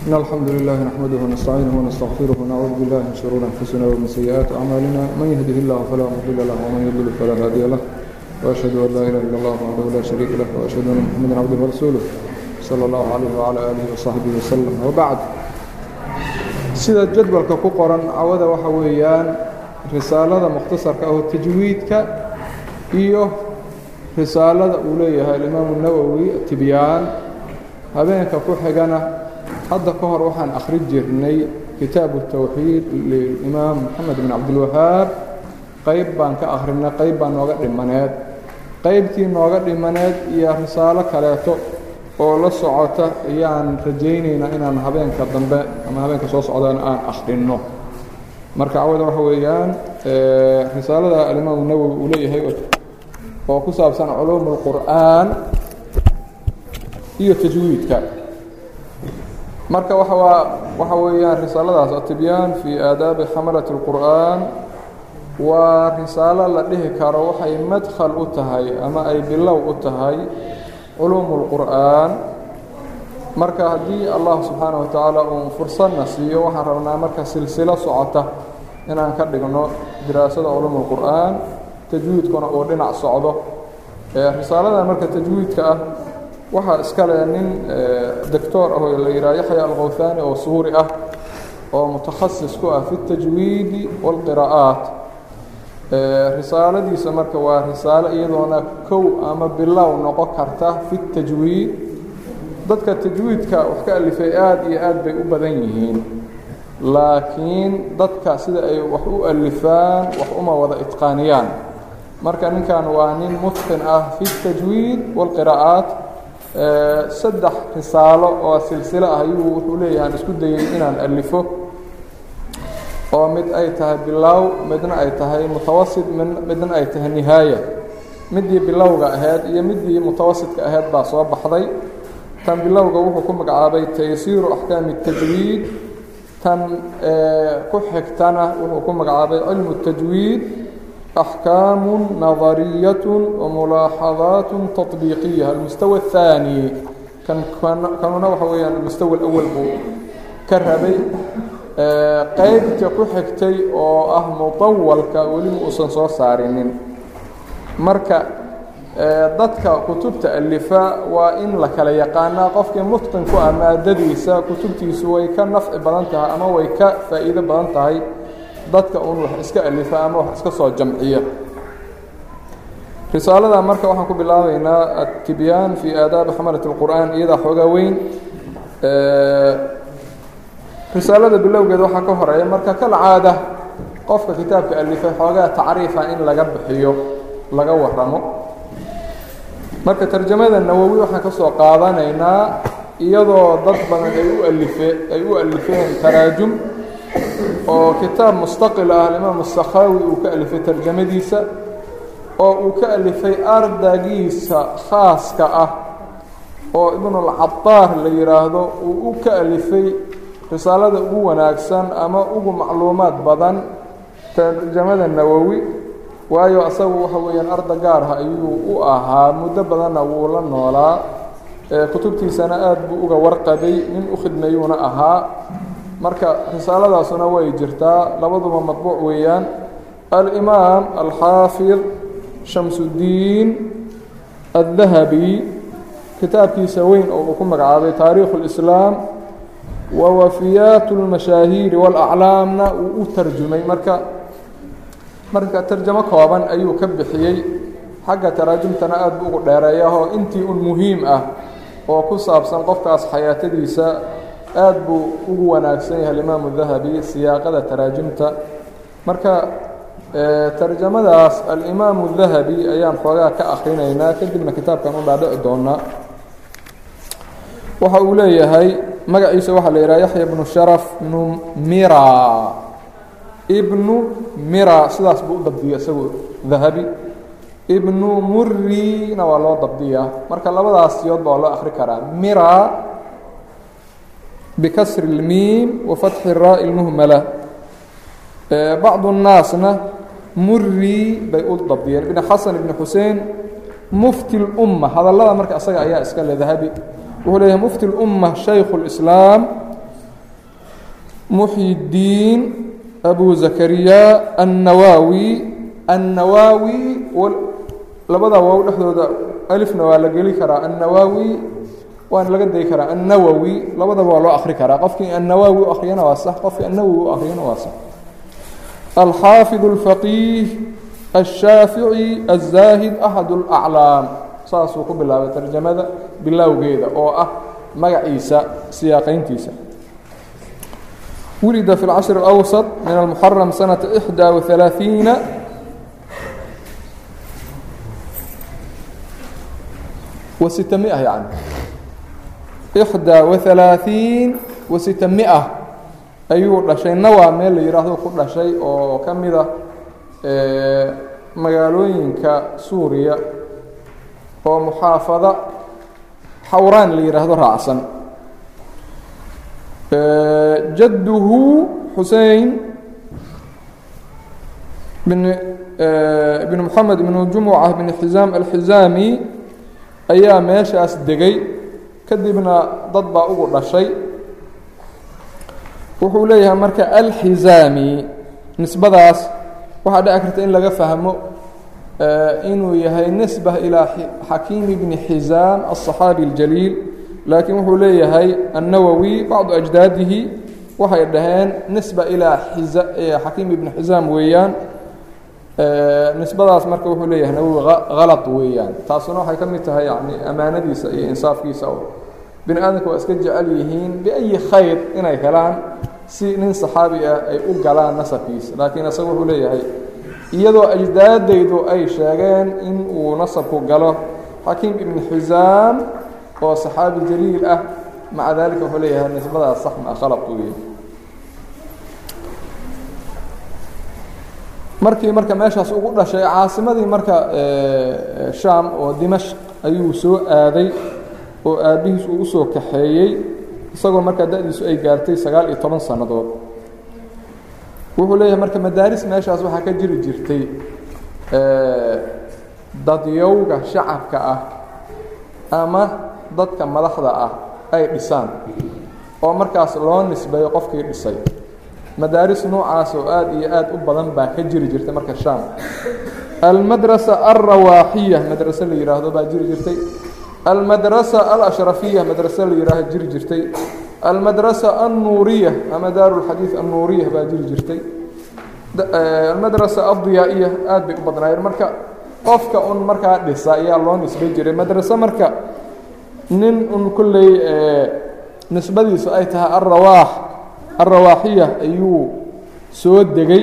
إن الحمد لله نحمده ونستعينه ونستغفره ونعوذ بالله من شرور أنفسنا ومن سيئات أعمالنا من يهده الله فلا مضل له ومن يضلل فلا هادي له وأشهد أن لا إله إلا الله وحده لا شريك له وأشهد أن محمدا عبده ورسوله صلى الله عليه وعلى آله وصحبه وسلم وبعد sida jadwalka ku qoran cawada waxa weeyaan risaalada mukhtasarka ah oo tajwiidka iyo risaalada uu leeyahay alimaamu nawowi tibyaan habeenka ku xigana hadda ka hor waxaan akhri jirnay kitaabu tawxiid lilimaam moxamed bin cabdilwahaab qayb baan ka akhrinay qayb baa nooga dhimaneed qaybtii nooga dhimaneed iyo risaalo kaleeto oo la socota ayaan rajaynaynaa inaan habeenka dambe ama habeenka soo socdana aan akhrinno marka cawada waxa weeyaan risaalada alimaamu nawowi uu leeyahay oo ku saabsan culuum اlqur'aan iyo tajwiidka marka waa waxa weeyaan risaaladaas atibyaan fii aadaabi xamalati اlqur'aan waa risaalo la dhihi karo waxay madkhal u tahay ama ay bilow u tahay culuum اlqur'aan marka haddii allah subxaanaه wa tacaala uu fursadna siiyo waxaan rabnaa marka silsilo socota inaan ka dhigno diraasada culuum اlqur'aan tajwiidkuna uu dhinac socdo risaaladan marka tajwiidka ah waxaa iskale nin doctor ah oo la yidhaha yaxya alkhawhaani oo suuri ah oo mutakhasis ku ah fi اtajwiidi wاlqira'aat risaaladiisa marka waa risaalo iyadoona kow ama bilow noqon karta fi اtajwiid dadka tajwiidka wax ka alifay aad iyo aad bay u badan yihiin laakiin dadka sida ay wax u alifaan wax uma wada itqaaniyaan marka ninkan waa nin mutqin ah fi اtajwiid wاlqira'aat saddex risaalo oo silsilo ah ayuu wuxuu leeyahay aan isku dayay inaan alifo oo mid ay tahay bilow midna ay tahay mutawasit midna ay tahay nihaaya midii bilowga ahayd iyo midii mutawasidka ahayd baa soo baxday tan bilowga wuxuu ku magacaabay taysiiru axkaami الtajwiid tan ku xigtana wuxuu ku magacaabay cilmu الtajwiid axkaamu nadariyaة wamulaaxadaat taطbiiqiya almustawa الثaanي kanuna waxa weeyaan almustawa اlأwal buu ka rabay qaybta ku xigtay oo ah mutawalka weli ma uusan soo saarinin marka dadka kutubta alifa waa in la kala yaqaanaa qofkii mutqin ku ah maadadiisa kutubtiisu way ka nafci badan tahay ama way ka faa'iido badan tahay dadka un wax iska alifa ama wax iska soo jamciya risaalada marka waxaan ku bilaabaynaa atibyaan fii aadaabi xamalat اlqur'aan iyadaa xoogaa weyn risaalada bilowgeeda waxaa ka horeeya marka kal caada qofka kitaabka alifay xoogaa tacriifa in laga bixiyo laga waramo marka tarjamada nawowi waxaan ka soo qaadanaynaa iyadoo dad badan ay u alife ay u alifeen taraajum oo kitaab mustaqil ah alimaam الsakhaawi uu ka alifay tarjamadiisa oo uu ka alifay ardaygiisa khaaska ah oo ibnulcadaar la yidhaahdo uu u ka alifay risaalada ugu wanaagsan ama ugu macluumaad badan tarjamada nawowi waayo asagu waxa weeyaan arda gaar ah ayuu u ahaa muddo badanna wuu la noolaa kutubtiisana aad buu uga warqabay nin u khidmeeyuuna ahaa marka risaaladaasuna way jirtaa labaduba madbuuc weeyaan alimaam alxaafid shamsuddiin addahabi kitaabkiisa weyn oo uu ku magacaabay taariikhu اlislaam wawafiyaat اlmashaahiiri wاlaclaamna wuu u tarjumay marka marka tarjamo kooban ayuu ka bixiyey xagga taraajumtana aad buu ugu dheereeyahoo intii un muhiim ah oo ku saabsan qofkaas xayaatadiisa aad buu ugu wanaagsan yahay alimaamu dahabi siyaaqada taraajumta marka tarjamadaas alimaamu dahabi ayaan xoogaa ka akrinaynaa kadibna kitaabkan u dhaadhici doonaa waxa uu leeyahay magaciisa waxaa la yidhaha yaxya bnu sharaf bnu mira ibnu mira sidaas buu u dabdiya isagu dahabi ibnu murina waa loo dabdiyaa marka labadaas siyood baa loo akri karaa mira bikasri اlmiim wafatxi raa اlmuhmala bacdu الnaasna muri bay u dabdiyeen ibn xasan ibn xusein mufti اlumma hadallada marka isaga ayaa iska le dahabi wuxuu leeyahay mufti اlumma shaykhu اlislaam muxyi الdiin abu zakariya الnawaawi الnawaawi labada waaw dhexdooda alifna waa la geli karaa الnawaawi waana laga dayi karaa الnawowi labadaba waa loo akri karaa qofkii الnawaawi u akriyana waa sax qofkii الnawowi u akriyana waa sax alxaafiظ الfaqiih الshaafiعي الzaahid أxad الأclaam saasuu ku bilaabay tarjamada bilowgeeda oo ah magaciisa siyaaqayntiisa wulida fi اlcashر الأwسط min الmuxaram sanaةa إxdى وaلaaثiiنa وستمئة يعني إحدى وثلاثين وستمئة ayuu dhashayna waa meel la yidhaahdo ku dhashay oo ka mid ah magaalooyinka suuriya oo muxaafado xawraan la yidhaahdo raacsan jadduhu xusein bn bn moxamed bn jumuca bn xizaam alxizaami ayaa meeshaas degay kadibna dad baa ugu dhashay wuxuu leeyahay marka alxizaami nisbadaas waxaa dhici karta in laga fahmo inuu yahay nisba ilaa xakiimi bni xizaam aلصaxaabi اljaliil laakiin wuxuu leeyahay الnawowi bacdu ajdaadihi waxay dhaheen nisba ilaa xakiim ibni xizaam weeyaan nisbadaas marka wuxuu leeyahay nawowi halad weeyaan taasuna waxay ka mid tahay yani amaanadiisa iyo insaafkiisa oo bini aadamka waa iska jecel yihiin biayi khayr inay helaan si nin saxaabi ah ay u galaan nasabkiisa laakiin isaga wuxuu leeyahay iyadoo ajdaadaydu ay sheegeen in uu nasabku galo xakiim ibni xisaam oo saxaabi jaliil ah maca daalika wuxuu leeyahay nisbadaas sax ma khalad uu yahay markii marka meeshaas ugu dhashay caasimadii marka shaam oo dimashq ayuu soo aaday oo aabbihiis uu usoo kaxeeyey isagoo markaa da-diisu ay gaartay sagaal iyo toban sannadood wuxuu leeyahay marka madaaris meeshaas waxaa ka jiri jirtay dadyowga shacabka ah ama dadka madaxda ah ay dhisaan oo markaas loo nisbeeyo qofkii dhisay madaaris noocaas oo aad iyo aad u badan baa ka jiri jirtay marka shaam almadrasa alrawaaxiya madrase la yidhaahdo baa jiri jirtay almadrasa alashrafiya madrase la yidhaaho jiri jirtay almadrasa alnuuriya ama daaru lxadiid alnuuriya baa jiri jirtay almadrasa aldiyaa'iya aad bay u badnaayeen marka qofka un markaa dhisa ayaa loo nisbay jiray madrase marka nin un kolley nisbadiisu ay tahay alrawaax alrawaaxiya ayuu soo degay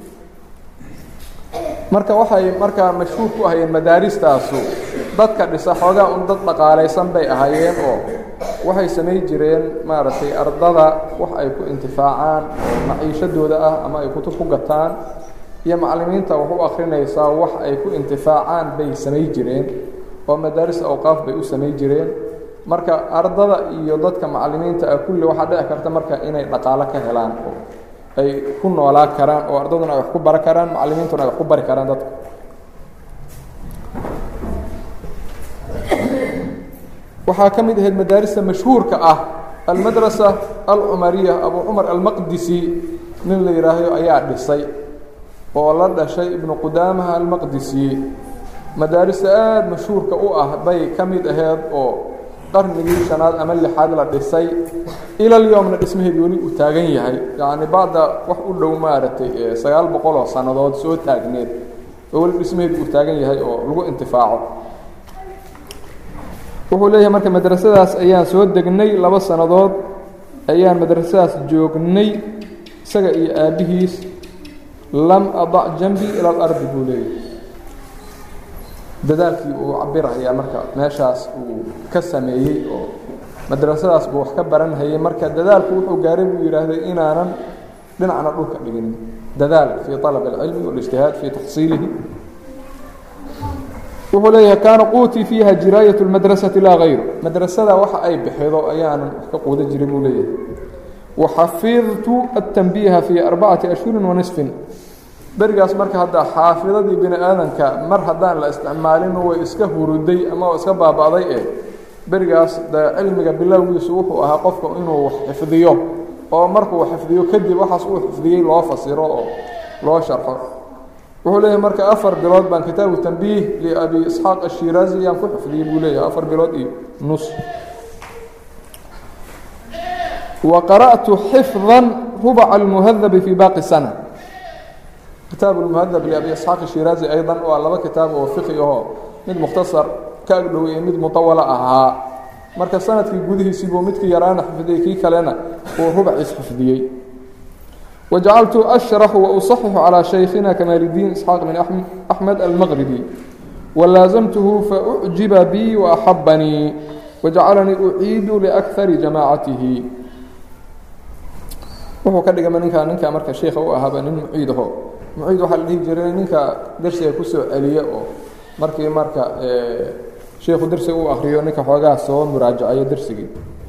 marka waxay markaa mashhuur ku ahayeen madaaristaasu dadka dhisa xoogaa un dad dhaqaalaysan bay ahaayeen oo waxay samay jireen maaragtay ardada wax ay ku intifaacaan oo maciishadooda ah ama ay kutub ku gataan iyo macallimiinta wax u akrinaysaa wax ay ku intifaacaan bay samay jireen oo madaaris awqaaf bay u samay jireen marka ardada iyo dadka macallimiinta ah kulli waxaa dhici karta marka inay dhaqaalo ka helaan oo ay ku noolaa karaan oo ardaduna ay wax ku bara karaan macallimiintuna ay wax ku bari karaan dadka waxaa ka mid ahayd madaarista mashhuurka ah almadrasa alcumariya abu cumar almaqdisi nin la yidhaahdo ayaa dhisay oo la dhashay ibnu qudaamaha almaqdisi madaarista aada mashhuurka u ah bay ka mid ahayd oo qarnigii shanaad ama lixaad la dhisay ilal yowmna dhismaheed weli uu taagan yahay yacni bacda wax u dhow maaragtay sagaal boqol oo sannadood soo taagneed oo weli dhismaheed uu taagan yahay oo lagu intifaaco wuxuu leeyahay marka madrasadaas ayaan soo degnay laba sannadood ayaan madrasadaas joognay isaga iyo aabbihiis lam adac janbi ila alardi buu leeyahay dadaalkii uu cabirayaa marka meeshaas uu ka sameeyey oo madrasadaas buu wax ka baranhayay marka dadaalku wuxuu gaaray buu yidhaahday inaanan dhinacna dhulka dhiginin dadaal fii طalab اlcilmi waاlijtihaad fii taxsiilihi wuxuu leeyahay kaana quutii fiiha jiraayaة اlmadrasati laa hayru madrasada waxa ay bixido ayaanan wax ka quuda jiray buu leeyahay waxafidtu aلtanbiiha fii arbacati ashhuri wanisfin berigaas marka hadda xaafidadii bini aadanka mar haddaan la isticmaalin way iska huruday ama oo iska baaba'day eh berigaas de cilmiga bilowgiisu wuxuu ahaa qofka inuu wax xifdiyo oo markuu xifdiyo kadib waxaas uu xifdiyey loo fasiro oo loo sharxo wuxuu leeyahay marka afar bilood baan kitaabu tanbiih liabi isxaaq ashiraazi ayaan ku xifdiyey buu leeyahay afar bilood iyo nus wa qara'tu xifdan rubaca almuhadabi fii baaqi sana kitaab lmuhadab liabi isxaaq ashiraazi aydan waa laba kitaab oo fiqi ahoo mid mukhtasar ka agdhow iyo mid mutawala ahaa marka sanadkii gudihiisii buu midkii yaraana xifdiyey kii kalena uu rubaciis xifdiyey wajacaltu ashraxu wausaxixu calىa shaykhina kamaalidiin isxaaq bin axmed almaqribi walaasamtuhu faucjiba bii waaxabanii wajacalanii uciidu liakari jamaacatihi wuxuu ka dhigama ninkaa ninkaa marka sheikha u ahaaba nin muciid aho muciid waxaa la dhihi jiray ninka dersiga kusoo celiya oo markii marka sheikhu dersiga u akriyo ninka xoogaa soo muraajacayo dersigii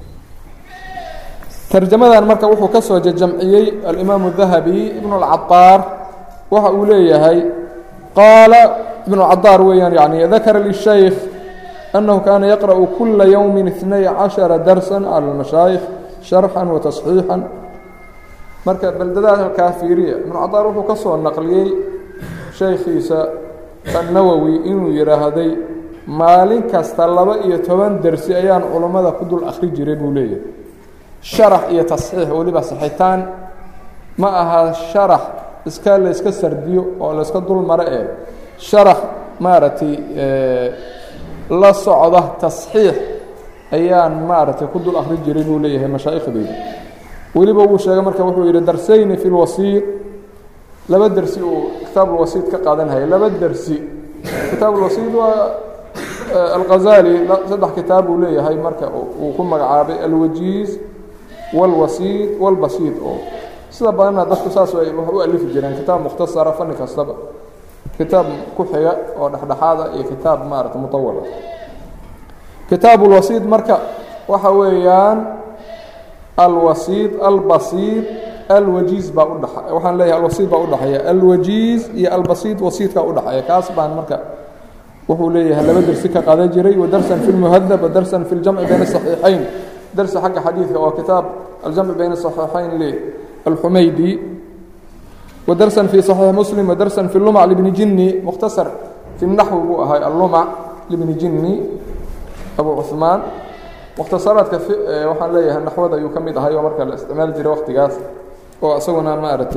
tarjamadan marka wuxuu ka soo jajamciyey alimaamu dahabi ibnu اlcadaar waxa uu leeyahay qaala ibnu cadaar weeyaan yani dakara lishaykh annahu kaana yaqra'u kula yowmi اثnay caشhara darsa calى اlmashaayikh sharxan wa tasxiixan marka beldadakaa fiiriya ibnu cadaar wuxuu ka soo naqliyey shaykhiisa annawowi inuu yidhaahday maalin kasta laba iyo toban dersi ayaan culummada ku dul akri jiray buu leeyahay sharax iyo tasxiix weliba saxitaan ma aha sharax iska layska sardiyo oo layska dul maro ee sharax maaragtay la socda tasxiix ayaan maaragtay ku dul akri jiray buu leeyahay mashaaikhdeyda weliba wuu sheegay marka wuxuu yidhi darsayni fi lwasiid laba dersi uu kitaabulwasiid ka qaadanhaya laba dersi kitaabulwasiid waa alghazali saddex kitaab uu leeyahay marka uu ku magacaabay alwajiiz wاlwasiid wاlbasiid oo sida badanna dadku saas ay wax u alifi jireen kitaab mukhtasara fanni kastaba kitaab ku xiga oo dhexdhexaada iyo kitaab maarata mutawala kitaab اlwasiid marka waxa weeyaan alwasiid albasiid alwajiiz baa udhe waxaan leeyahay alwasiid baa udhexeeya alwajiiz iyo albasiid wasiidkaa udhexeeya kaas baan marka wuxuu leeyahay laba dersi ka qadan jiray wadarsan fi lmuhadab wadarsan fi ljamci bayna saxiixayn درس حق حديثك أو كتاب الجمع بين الصحيحين للحميدي ودرسا في صحيح مسلم ودرسا في اللمع لابن جني مختصر في النحو هاي اللمع لابن جني أبو عثمان مختصرات كف وحن ليه النحو ذا يكمل هاي ومركا الاستعمال جري وقت قاس وأسونا ما أرتي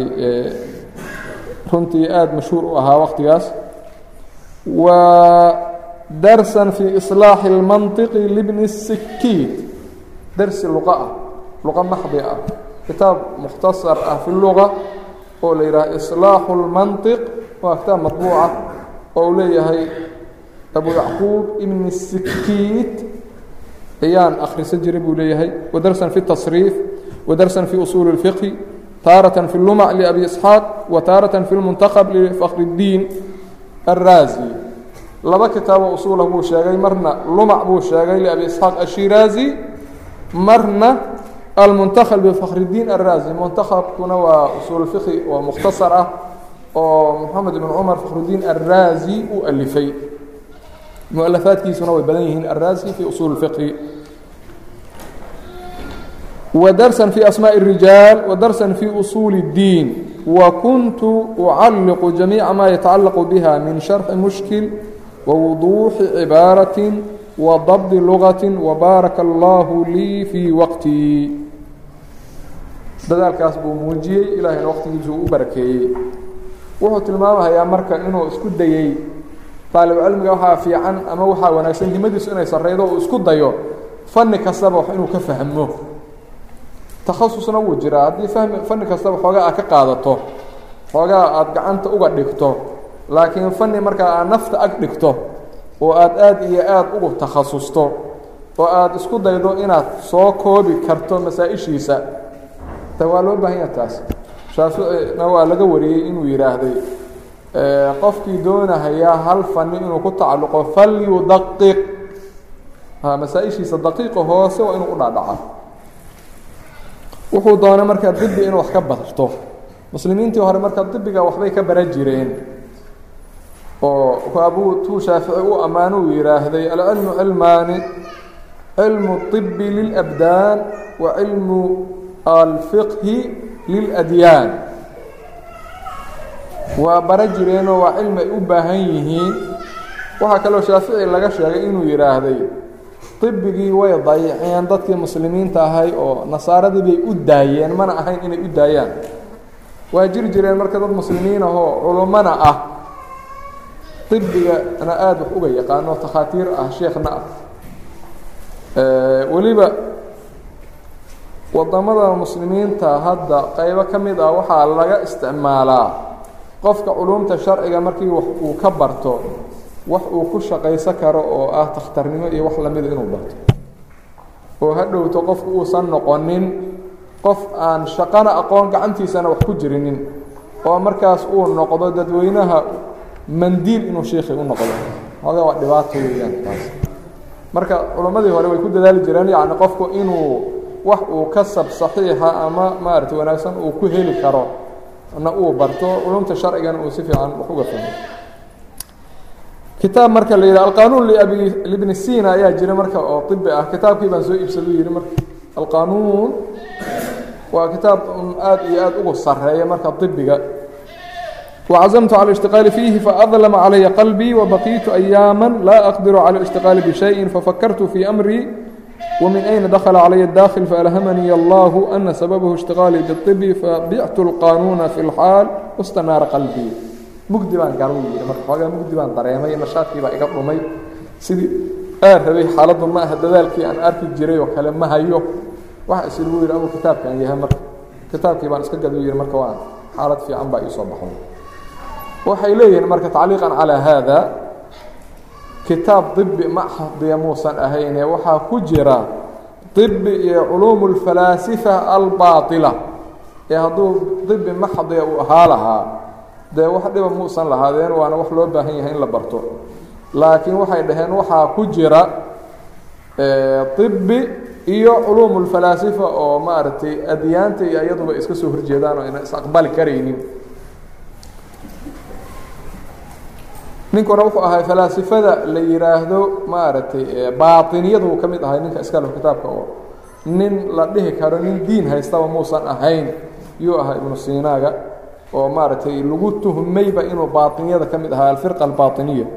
كنت آد مشهور أها وقت قاس ودرسا في إصلاح المنطق لابن السكيت درس لغة لغة محضة كتاب مختصر في اللغة وليرى إصلاح المنطق وكتاب مطبوعة وليه أبو يعقوب ابن السكيت أيان أخر سجري بوليه ودرسا في التصريف ودرسا في أصول الفقه تارة في اللمع لأبي إسحاق وتارة في المنتخب لفخر الدين الرازي لبا كتاب أصوله بو شاغي مرنا لمع بو شاغي لأبي إسحاق الشيرازي marna almuntakab bfakr الdiin الraazi muntakabkuna waa usuul fiqi oo mukhtasar ah oo moxamed ibn cumar fakhrudiin الraazi u alifay mualafaadkiisuna way badan yihiin الraazi fi usuul اfiqhi وdarسa في asmاء الrijaal وdarسa في usuul الdiin وkuntu ucaliqu جamيica ma yatacalaq bha min شharxi mushkil ووضuuxi cibaaraة وضبط لغة وbaaرك الله ليi في وqتي dadaalkaas buu muujiyey ilaahayna waqtigiisu u barakeeyey wuxuu tilmaamahayaa marka inuu isku dayey طaalibcilmiga waxaa fiican ama waxaa wanaagsan himadiisu inay sareydo uu isku dayo fani kastaba wax inuu ka fahmo takhasusna wuu jiraa haddii fahmi fani kastaba xoogaa aad ka qaadato xoogaa aada gacanta uga dhigto laakiin fani markaa aad nafta ag dhigto oo aada aada iyo aada ugu takhasusto oo aada isku daydo inaad soo koobi karto masaa-ishiisa ta waa loo baahan yaha taas shaaficina waa laga wariyey inuu yidhaahday qofkii doonahayaa hal fani inuu ku tacalluqo falyudaqiq masaa-ishiisa daqiiqa hoose waa inuu u dhaadhaca wuxuu doonay markaa dibi inuu wax ka barto muslimiintii hore marka dibiga waxbay ka bara jireen oo abuu tuu shaafici u ammaano uu yidhaahday alcilmu cilmaani cilmu الطibi lilabdaan wa cilmu alfiqhi liladyaan waa bara jireenoo waa cilmi ay u baahan yihiin waxaa kaloo shaafici laga sheegay inuu yidhaahday ibigii way dayiceen dadkii muslimiinta ahay oo nasaaradii bay u daayeen mana ahayn inay u daayaan waa jiri jireen marka dad muslimiin ahoo culummana ah ibigana aada wax uga yaqaano takhaatiir ah sheekhna ah weliba wadamada muslimiinta hadda qaybo ka mid ah waxaa laga isticmaalaa qofka culumta sharciga markii wax uu ka barto wax uu ku shaqayso karo oo ah takhtarnimo iyo wax lamida inuu barto oo ha dhowto qofku uusan noqonin qof aan shaqana aqoon gacantiisana wax ku jirinin oo markaas uu noqdo dadweynaha mandiil inuu sheikhi u noqdo hooga waa dhibaato weeyaan taas marka culammadii hore way ku dadaali jireen yacni qofku inuu wax uu kasab saxiixa ama maaragtay wanaagsan uu ku heli karo na uu barto culumta sharcigana uu si fiican wax uga fahmo kitaab marka la yidhaha alqanuun liabi libni sina ayaa jira marka oo ibi ah kitaabkii baan soo iibsadu yihi marka alqanuun waa kitaab aad iyo aad ugu sareeya marka ibiga وcزمت على الاشتiقاaل فيه فأظلم علي قلبي وبقيت أياما لا أقدر على الاشتiقاaل بشhيء ففكرت في أمري ومن أين دخل علي الداخل فألهمني الله أن سببه اشتiقاaلي بالطب فبعت القانون في الحاaل واstناaر قلبي mugdi baan gal yii marka xoogaa mugdi baan dareemay nashaadkii baa iga dhumay sidii aan rabay xaaladdu ma aha dadaalkii aan arki jiray oo kale ma hayo waxa is lagu yidhi amu kitaabkaan yahay marka kitaabkii baan iska gadu yihi marka waa xaalad fiican baa iisoo baxo waxay leeyihiin marka tacliiqan calaa haada kitaab dibi maxdiya muusan ahayne waxaa ku jira dibi iyo culuumu اlfalaasifa albaaطila ee hadduu dibi maxdiya uu ahaa lahaa dee wax dhiba muusan lahaadeen waana wax loo baahan yahay in la barto laakiin waxay dhaheen waxaa ku jira dibi iyo culuumu اlfalaasifa oo maaragtay adyaanta iyo iyaduba iska soo horjeedaan oo ayna is-aqbali karaynin ninkuna wuxuu ahay falaasifada la yidhaahdo maaragtay baaطiniyadu uu ka mid ahay ninka iskale kitaabka oo nin la dhihi karo nin diin haystaba muusan ahayn yuu ahaa ibnu sinaaga oo maaragtay lagu tuhmayba inuu baaطiniyada ka mid ahaa alfirqa albaaطiniya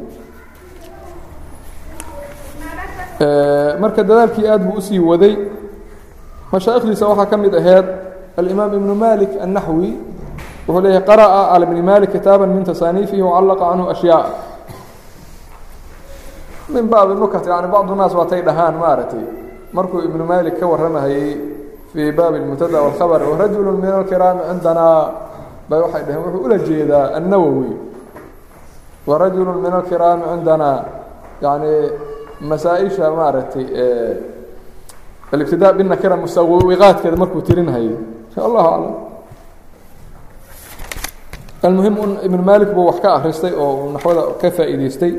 marka dadaalkii aad buu usii waday mashaa'ikhdiisa waxaa ka mid aheyd alimaam ibnu malik الnaxwi wuxuu leeyahay qara'a calى bni malik kitaaba min tasaaniifihi wacallaqa canhu ashyaa min baabi nukat yani bacdu naas waatay dhahaan maaragtay markuu ibnu malik ka warramahayey fii baabi اlmubtada wاlkhabr warajulu min alkiraami cindanaa bay waxay dhaheen wuxuu ula jeedaa annawowi warajulu min alkiraami cindanaa yani masaa-isha maaragtay alibtidaa binakira musawiqaadkeeda markuu tirinhayay allahu aclam almuhim ibn malik buu wax ka akhristay oo uu naxwada ka faa'iideystay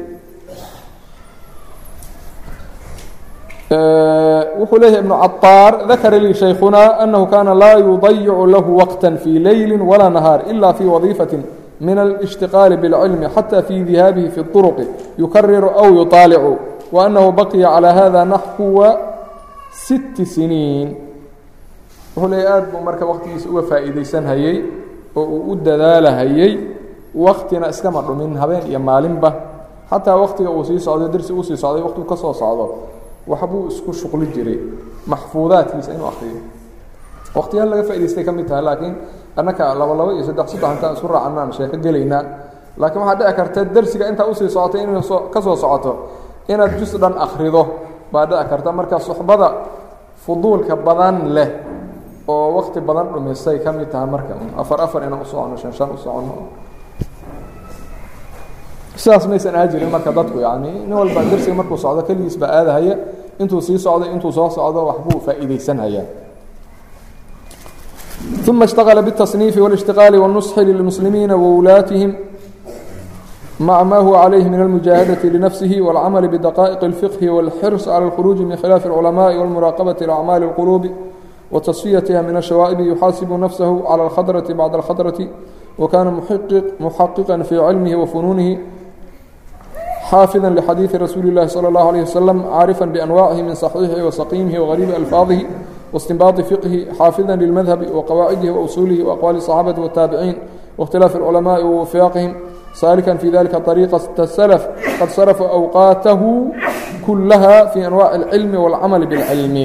wuxuu leeyahay ibnu caطaar dakara lii shaykhuna anahu kana laa yudayicu lahu waqta fii leyli walaa nahaar ila fii wadiifaةi min alاshtiqaali bاlcilmi xatى fii dihaabihi fi الطurqi yukariru aw yuطaalicu وأنه بقي على hذا نحو ست سنين wuxuu leey aad buu marka waqtigiisa uga faa'iidaysan hayey oo uu u dadaalahayey waktina iskama dhumin habeen iyo maalinba xataa waktiga uu sii socdo dersi uu sii socday waqtigu ka soo socdo waxbuu isku shuqli jiray maxfuudaadkiisa inuu akriyo waqtiyaal laga faa'idaystay ka mid tahay laakiin annaka laba laba iyo saddex saddex intaan isku raacanaan sheeko gelaynaa laakiin waxaa dhici karta dersiga intaa usii socotay inay soo ka soo socoto inaad jus dhan akrido baa dhici karta marka suxbada fuduulka badan leh oo wakti badan dhumisay ka mid tahay marka afar afar inaan usocono shan shan u socono sidaas maysan aha jirin marka dadku yani nin walba dersiga markuu socdo keligiis baa aadahaya intuu sii socdo intuu soo socdo waxbuu faa'iidaysanhayaa ثuma اshتغل bالتصنيiف والاshتiقاaل والنصح للمسلimiiنa وwulaatihim mع ma huwa عalayه min الmuجاهadaة لنفسه والcمل بدقائق الفقه والxرص على الخروج min khiلاaf العلماء والمراaqبة لأعmاaل القلوب وتصفiyتha min الشhawائب يxاasب نفسه على الkhضرة بعد الkhضرة وkاna محققا في علمه وفنونه xاaفظا لxadيiث رasuuل الlahi صلى الله عليه وسلم cاarفا بأنواعه min صحيiحi وسقيمhi وغريب ألفاaظه واstinbaaطi fiqhi xaafida lilmadhabi وaqawaacidihi وusuulihi وأqwaali الصaxaabati والtaabiciin واkhtilaafi الculamaءi ووifaaqihim saalikan fi dalika طariiqaة الslf qad sarafuu أwqaatahu kulaha fi anwaaci الcilmi والcamali bاlcilmi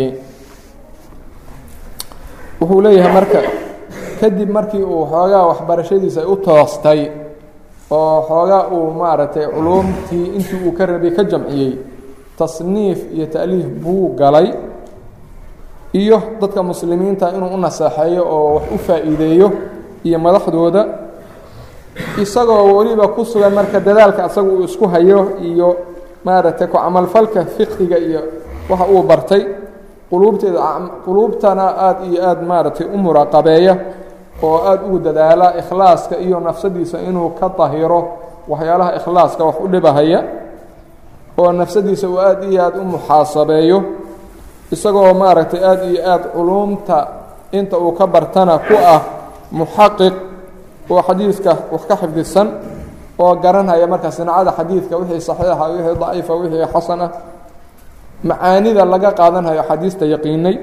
wuxuu leeyahay marka kadib markii uu xoogaa waxbarashadiisa ay u toostay oo xoogaa uu maaragtay culuumtii intii uu ka rabay ka jamciyey tasniif iyo ta'liif buu galay iyo dadka muslimiinta inuu u naseexeeyo oo wax u faa'iideeyo iyo madaxdooda isagoo weliba ku sugan marka dadaalka asaga uu isku hayo iyo maaragtay ku camalfalka fiqhiga iyo waxa uu bartay quluubteeda quluubtana aada iyo aada maaragtay u muraqabeeya oo aada ugu dadaala ikhlaaska iyo nafsadiisa inuu ka dahiro waxyaalaha ikhlaaska wax u dhibahaya oo nafsadiisa uu aada iyo aada u muxaasabeeyo isagoo maaragtay aada iyo aada culuumta inta uu ka bartana ku ah muxaqiq oo xadiidka wax ka xifdisan oo garanhaya marka sinacada xadiidka wixii saxiixa wixii daciifa wixii xasan ah macaanida laga qaadanhayo xadiista yaqiinay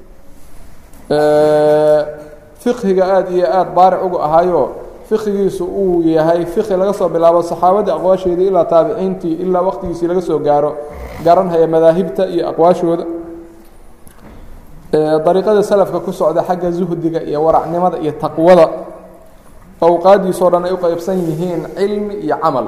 fiqhiga aada iyo aada baaric uga ahayo fiqhigiisu uu yahay fiqhi laga soo bilaabo saxaabadii aqwaasheedii ilaa taabiciintii ilaa waqtigiisii laga soo gaaro garanhaya madaahibta iyo aqwaashooda dariiqada salafka ku socda xagga zuhdiga iyo waracnimada iyo taqwada awqaadiisoo dhan ay u qeybsan yihiin cilmi iyo camal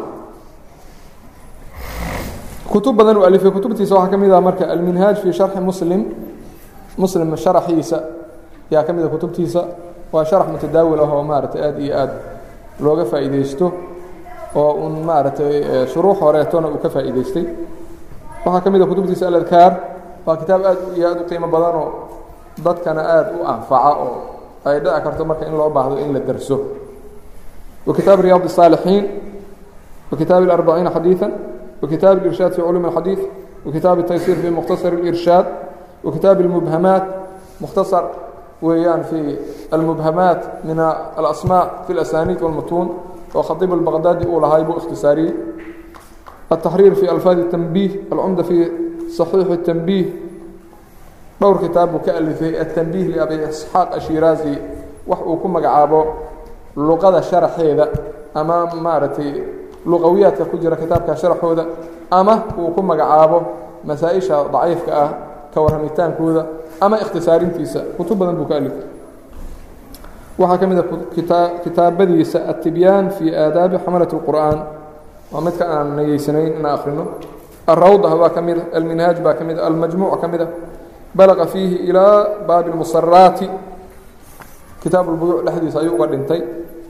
kutub badan uu alifay kutubtiisa waxaa ka mid ah marka alminhaaj fii sharxi muslim muslim sharaxiisa ayaa ka mid a kutubtiisa waa sharax mutadaawil ah oo maaragtay aada iyo aada looga faa'iideysto oo un maaragtay shuruux horeetona uu ka faa'iideystay waxaa ka mid a kutubtiisa aladkaar waa kitaab aad iyo aada u qiimo badanoo dadkana aada u anfaca oo ay dhici karto marka in loo baahdo in la derso wa kitaab riyaad الصاalixiin wa kitaab الأربaciina xadiiثa wa kitaab الإrshaad fi culum الxadiiث wa kitaab التaysiir fi mukhtasar الإrshaad wa kitaab الmubhamaat mukhtasar weeyaan fi almubhamaat min alasmاء fi اlasaniid wاlmutuun oo khadiib الbaqdaadi uu lahay buu ikhtisaariyey التaxriir fi alfaad التنbih alcumda fi صaxiix التنbih dhowr kitaab buu ka alifay التنbih liabi isxaaq ashiraazi wax uu ku magacaabo luqada sharaxeeda ama maaragtay luqawiyaadka ku jira kitaabka sharaxooda ama uu ku magacaabo masaa-isha daciifka ah ka warramitaankooda ama ikhtisaarintiisa kutub badan buu ka alifay waxaa ka mid a kitaabadiisa الtibyaan fi aadaabi xamalaة الqur'an waa midka aan nageysanayn inaan akhrino الrawda baa ka mida alminhaaj baa ka mida almajmuuc ka mida balaqa fiihi ilaa baabi اlmusaraati kitaab اlbuyuuc dhexdiisa ayuu uga dhintay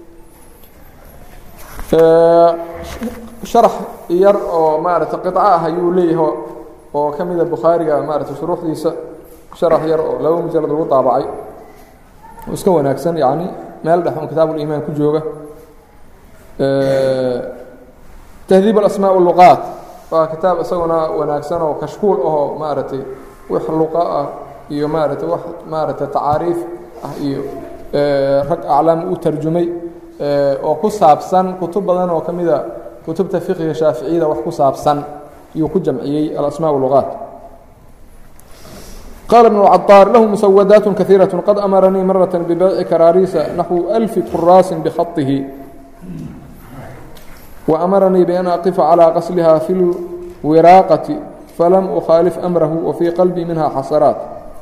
sharax yar oo maarata qiطco ah ayuu leeyahay oo ka mida bukhaariga maarata shuruuxdiisa sharax yar oo laba mujalad lagu daabacay oo iska wanaagsan yani meel dhex un kitaab ulimaan ku jooga tahdiib alasmaa luqaat waa kitaab isaguna wanaagsan oo kashkuul ahoo maaragtay wax luqa ah iyo maaragtay wax maaragtay tacaariif ah iyo rag aclaam u tarjumay oo ku saabsan kutub badan oo ka mida kutubta fiqiga shaaficiyada wax ku saabsan iyuu ku jamciyey alasmaa luqaat qال بن الcطاar lahu مسودaaت kaثيiraة qad أmaranii maraة بbayci karaariisa naxو ألف quraasi bkhaطihi وأmaranii بأn أqifa عalى qaslha fi الwiraaqaةi falam أkhaalif أmrahu وfii qalbii minha xasaraaت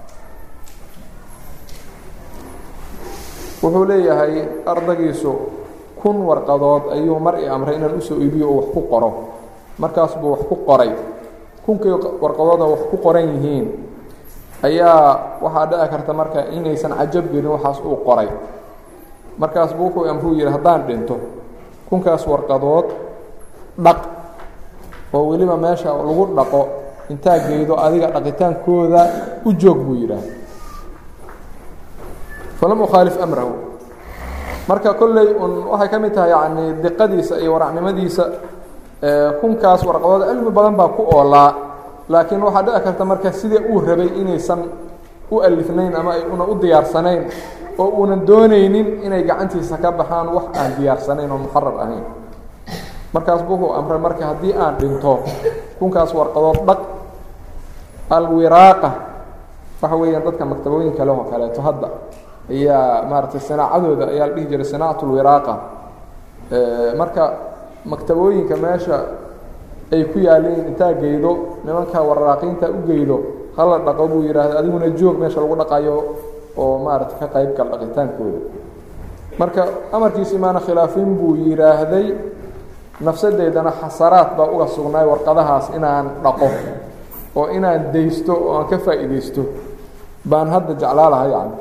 wuxuu leeyahay ardaygiisu kun warqadood ayuu mar i amray inaan usoo iibiyo oo wax ku qoro markaas buu wax ku qoray kunkii warqadooda wax ku qoran yihiin ayaa waxaa dhici karta marka inaysan cajab gelin waxaas uu qoray markaas buu wuxuu amruu yidhi haddaan dhinto kunkaas warqadood dhaq oo weliba meesha lagu dhaqo intaa geydo adiga dhaqitaankooda u joog buu yidhaah falam ukhaalif amrahu marka kolley un waxay ka mid tahay yacni diqadiisa iyo waracnimadiisa kunkaas warqadood cilmi badan baa ku oolaa laakiin waxaa dhici karta marka sidii uu rabay inaysan u alifnayn ama ay una u diyaarsanayn oo uunan doonaynin inay gacantiisa ka baxaan wax aan diyaarsanayn oo muxarar ahayn markaas bu wuxuu amray marka haddii aan dhinto kunkaas warqadood dhaq alwiraaqa waxa weeyaan dadka maktabooyinka leh oo kaleeto hadda ayaa maaragtay sanaacadooda ayaa la dhihi jiray sanaacat lwiraaqa marka maktabooyinka meesha ay ku yaaleen intaa geydo nimanka warraaqiinta u geydo hala dhaqo buu yidhaahda adiguna joog meesha lagu dhaqayo oo maaragtay ka qayb gal dhaqitaankooda marka amarkiisi maana khilaafin buu yidhaahday nafsadeydana xasaraad baa uga sugnaay warqadahaas inaan dhaqo oo inaan daysto oo aan ka faa'iidaysto baan hadda jeclaa laha yani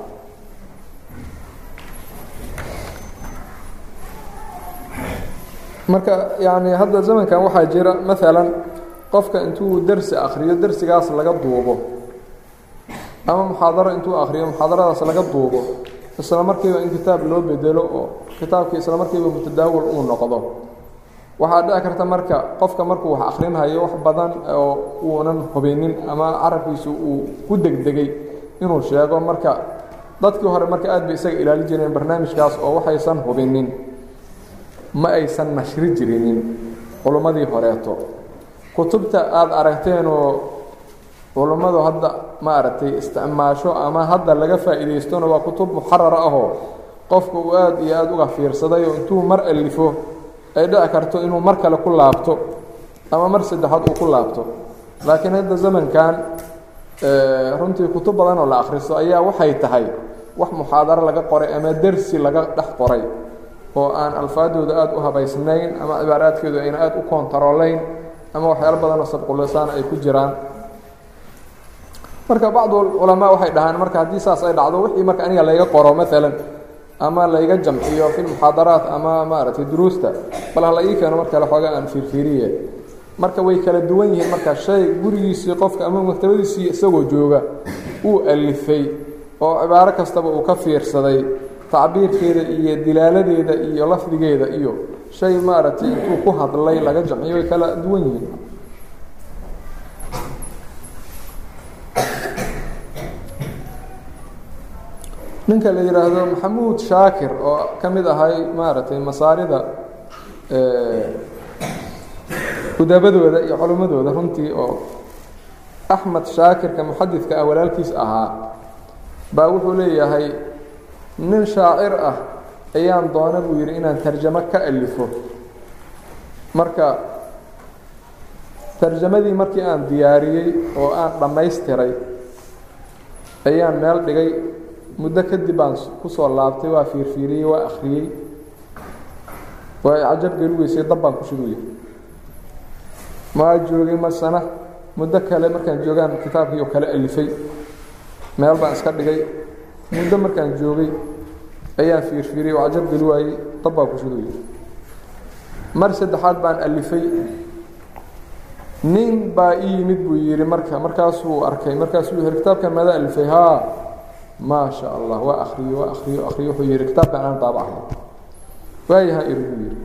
marka yani hadda zamankan waxaa jira maalan qofka intuu dersi akriyo dersigaas laga duubo ama muxaadaro intuu akriyo muxaadaradaas laga duubo isla markiiba in kitaab loo bedelo oo kitaabkii isla markiiba mutadaawil uu noqdo waxaa dhici karta marka qofka markuu wax akrinhayo wax badan oo uunan hubinin ama carabkiisu uu ku degdegay inuu sheego marka dadkii hore marka aad bay isaga ilaali jireen barnaamijkaas oo waxaysan hubinin ma aysan nashri jirinin culummadii horeeto kutubta aada aragteenoo culummadu hadda ma aragtay isticmaasho ama hadda laga faa'iidaystona waa kutub muxarara ahoo qofka uu aada iyo aada uga fiirsaday oo intuu mar alifo ay dhici karto inuu mar kale ku laabto ama mar saddexaad uu ku laabto laakiin hadda zamankan runtii kutub badan oo la akhristo ayaa waxay tahay wax muxaadaro laga qoray ama dersi laga dhex qoray oo aan alfaadooda aada u habaysnayn ama cibaaraadkeedu ayna aada u koontaroolayn ama waxyaalo badanoo sabqulisaan ay ku jiraan marka bacdu culamaa waxay dhahaan marka haddii saas ay dhacdo wixii marka aniga layga qoro maalan ama layga jamciyo fi lmuxaadaraat ama maaragtay duruusta bal hala ii keeno mar kale xoogaa aan fiirfiiriye marka way kala duwan yihiin marka shay gurigiisii qofka ama maktabadiisii isagoo jooga uu alifay oo cibaaro kastaba uu ka fiirsaday tacbiirkeeda iyo dilaaladeeda iyo lafdigeeda iyo shay maaragtay intuu ku hadlay laga jamciyo way kala duwan yihiin ninka la yidhaahdo maxamuud shaakir oo ka mid ahay maaragtay masaarida udabadooda iyo culimmadooda runtii oo axmed shaakirka muxadidka ah walaalkiis ahaa baa wuxuu leeyahay nin shaacir ah ayaan doona buu yidhi inaan tarjamo ka alifo marka tarjamadii markii aan diyaariyey oo aan dhammaystiray ayaan meel dhigay muddo kadib baan ku soo laabtay waa fiirfiiriyey waa akhriyey waa i cajab geli weysay dab baan ku shuguyey maa joogay masana muddo kale markaan joogaan kitaabkii oo kale alifay meel baan iska dhigay muddo markaan joogay ayaan fiirfiiriyey oo cajab geli waayey dab baan ku shuguyey mar saddexaad baan alifay nin baa ii yimid buu yidhi marka markaasuu arkay markaasuu yihi kitaabkan maada alifay haa maa sha allah waa akriyo waa akriyo akriyo wuxuu yihi kitaabkan aan daabacay waayaha iri buu yihi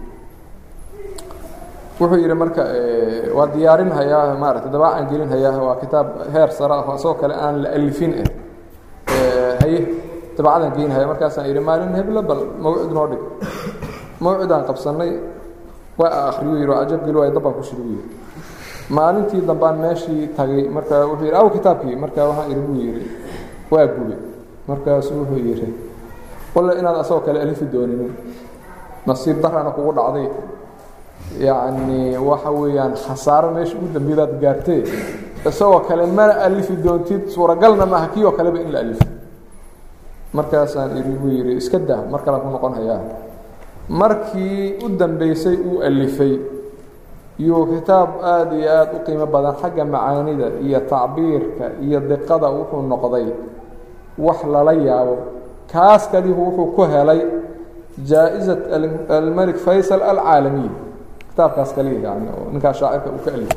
wuxuu yihi marka waa diyaarin hayaa maarata dabaacaan gelin hayaa waa kitaab heer sare ah asagoo kale aan la alifin eh haye dabacadaan geyn haya markaasaan yihi maalin heblo bal mawcid noo dhig mawcidaan qabsanay waa akriyo yihi waa cajab geli waayo dabbaan ku shidi buu yihi maalintii dambaan meeshii tagay marka wuxuu yihi aw kitaabkii marka waxaan ihi buu yihi waa gube markaasuu wuxuu yihi walle inaad asagoo kale alifi dooninin nasiib darana kugu dhacday yacni waxa weeyaan khasaaro meesha ugu dambeedaad gaartee isagoo kale mana alifi doontid suuragalna maaha kii oo kaleba in la alifo markaasaan ihi buu yihi iska dah mar kalean ku noqon hayaa markii u dambeysay uu alifay iyuu kitaab aada iyo aada u qiimo badan xagga macaanida iyo tacbiirka iyo diqada wuxuu noqday wax lala yaabo kaas kalihu wuxuu ku helay jaa-izat almelik faysal alcaalamiy kitaabkaas kaliya yani oo ninkaas shaacirka uu ka alifay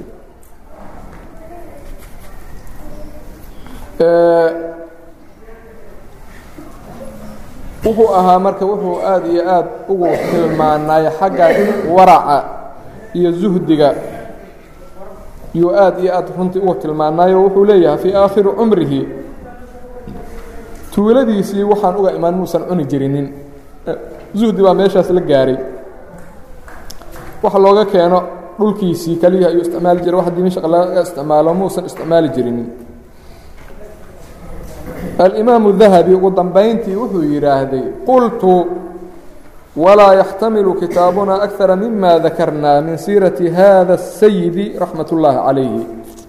wuxuu ahaa marka wuxuu aada iyo aada ugu tilmaanay xagga waraca iyo zuhdiga yuu aada iyo aada runtii ugu tilmaanayo wuxuu leeyahay fii aakhiri cumrihi tuuladiisii waxaan uga imaan muusan cuni jirinin zuhdi baa meeshaas la gaaray waxa looga keeno dhulkiisii keliya ayuu isticmaali jiray wax dimashaq laga isticmaalo muusan isticmaali jirinin alimaamu dahabi ugu dambayntii wuxuu yidhaahday qultu walaa yaxtamilu kitaabuna akara mima dakarna min siirati hada الsayidi raxmat اllaahi calayhi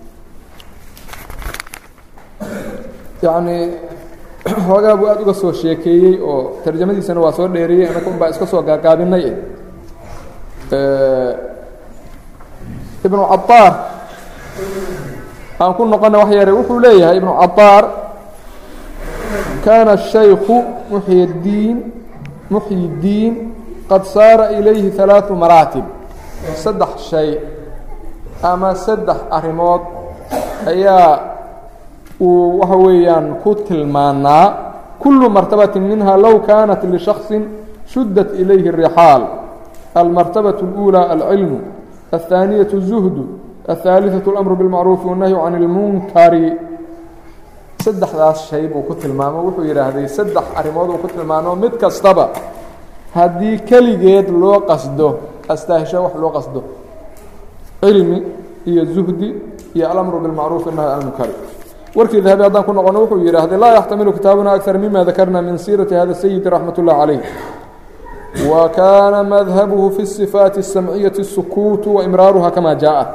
yacnii hoogaa buu aada uga soo sheekeeyey oo tarjamadiisana waa soo dheeriyey anaka un baa iska soo gaagaabinay ibnu cabaar aan ku noqona wax yare wuxuu leeyahay ibnu cabaar kaana الشhayku muxyidiin muxyidiin qad saara ilayhi ثalaaثu maraatib saddex shay ama saddex arrimood ayaa uu waxa weeyaan ku tilmaanaa kulu martabaةi minha low kaanat lishakصi shuddat ilayhi الrixaal almartabaة الأulى alcilmu الثaaniyaة الزuhd الثaaliثaة الأmr bالmacruufi والnahyu can اlmunkari saddexdaas shay buu ku tilmaamo wuxuu yidhaahday saddex arrimood uu ku tilmaamo mid kastaba haddii keligeed loo qasdo astaahisho wax loo qasdo cilmi iyo zuhdi iyo alamru bilmacruufi nahy can lmunkari warkii dahabi haddaan ku noqono wuxuu yidhaahday laa yaxtamilu kitaabuna akar mima dakarna min siirati hada sayidi raxmat ullahi calayh wa kaana madhabuhu fi sifaati الsamciyati الsukuutu waimraaruha kama jaaءat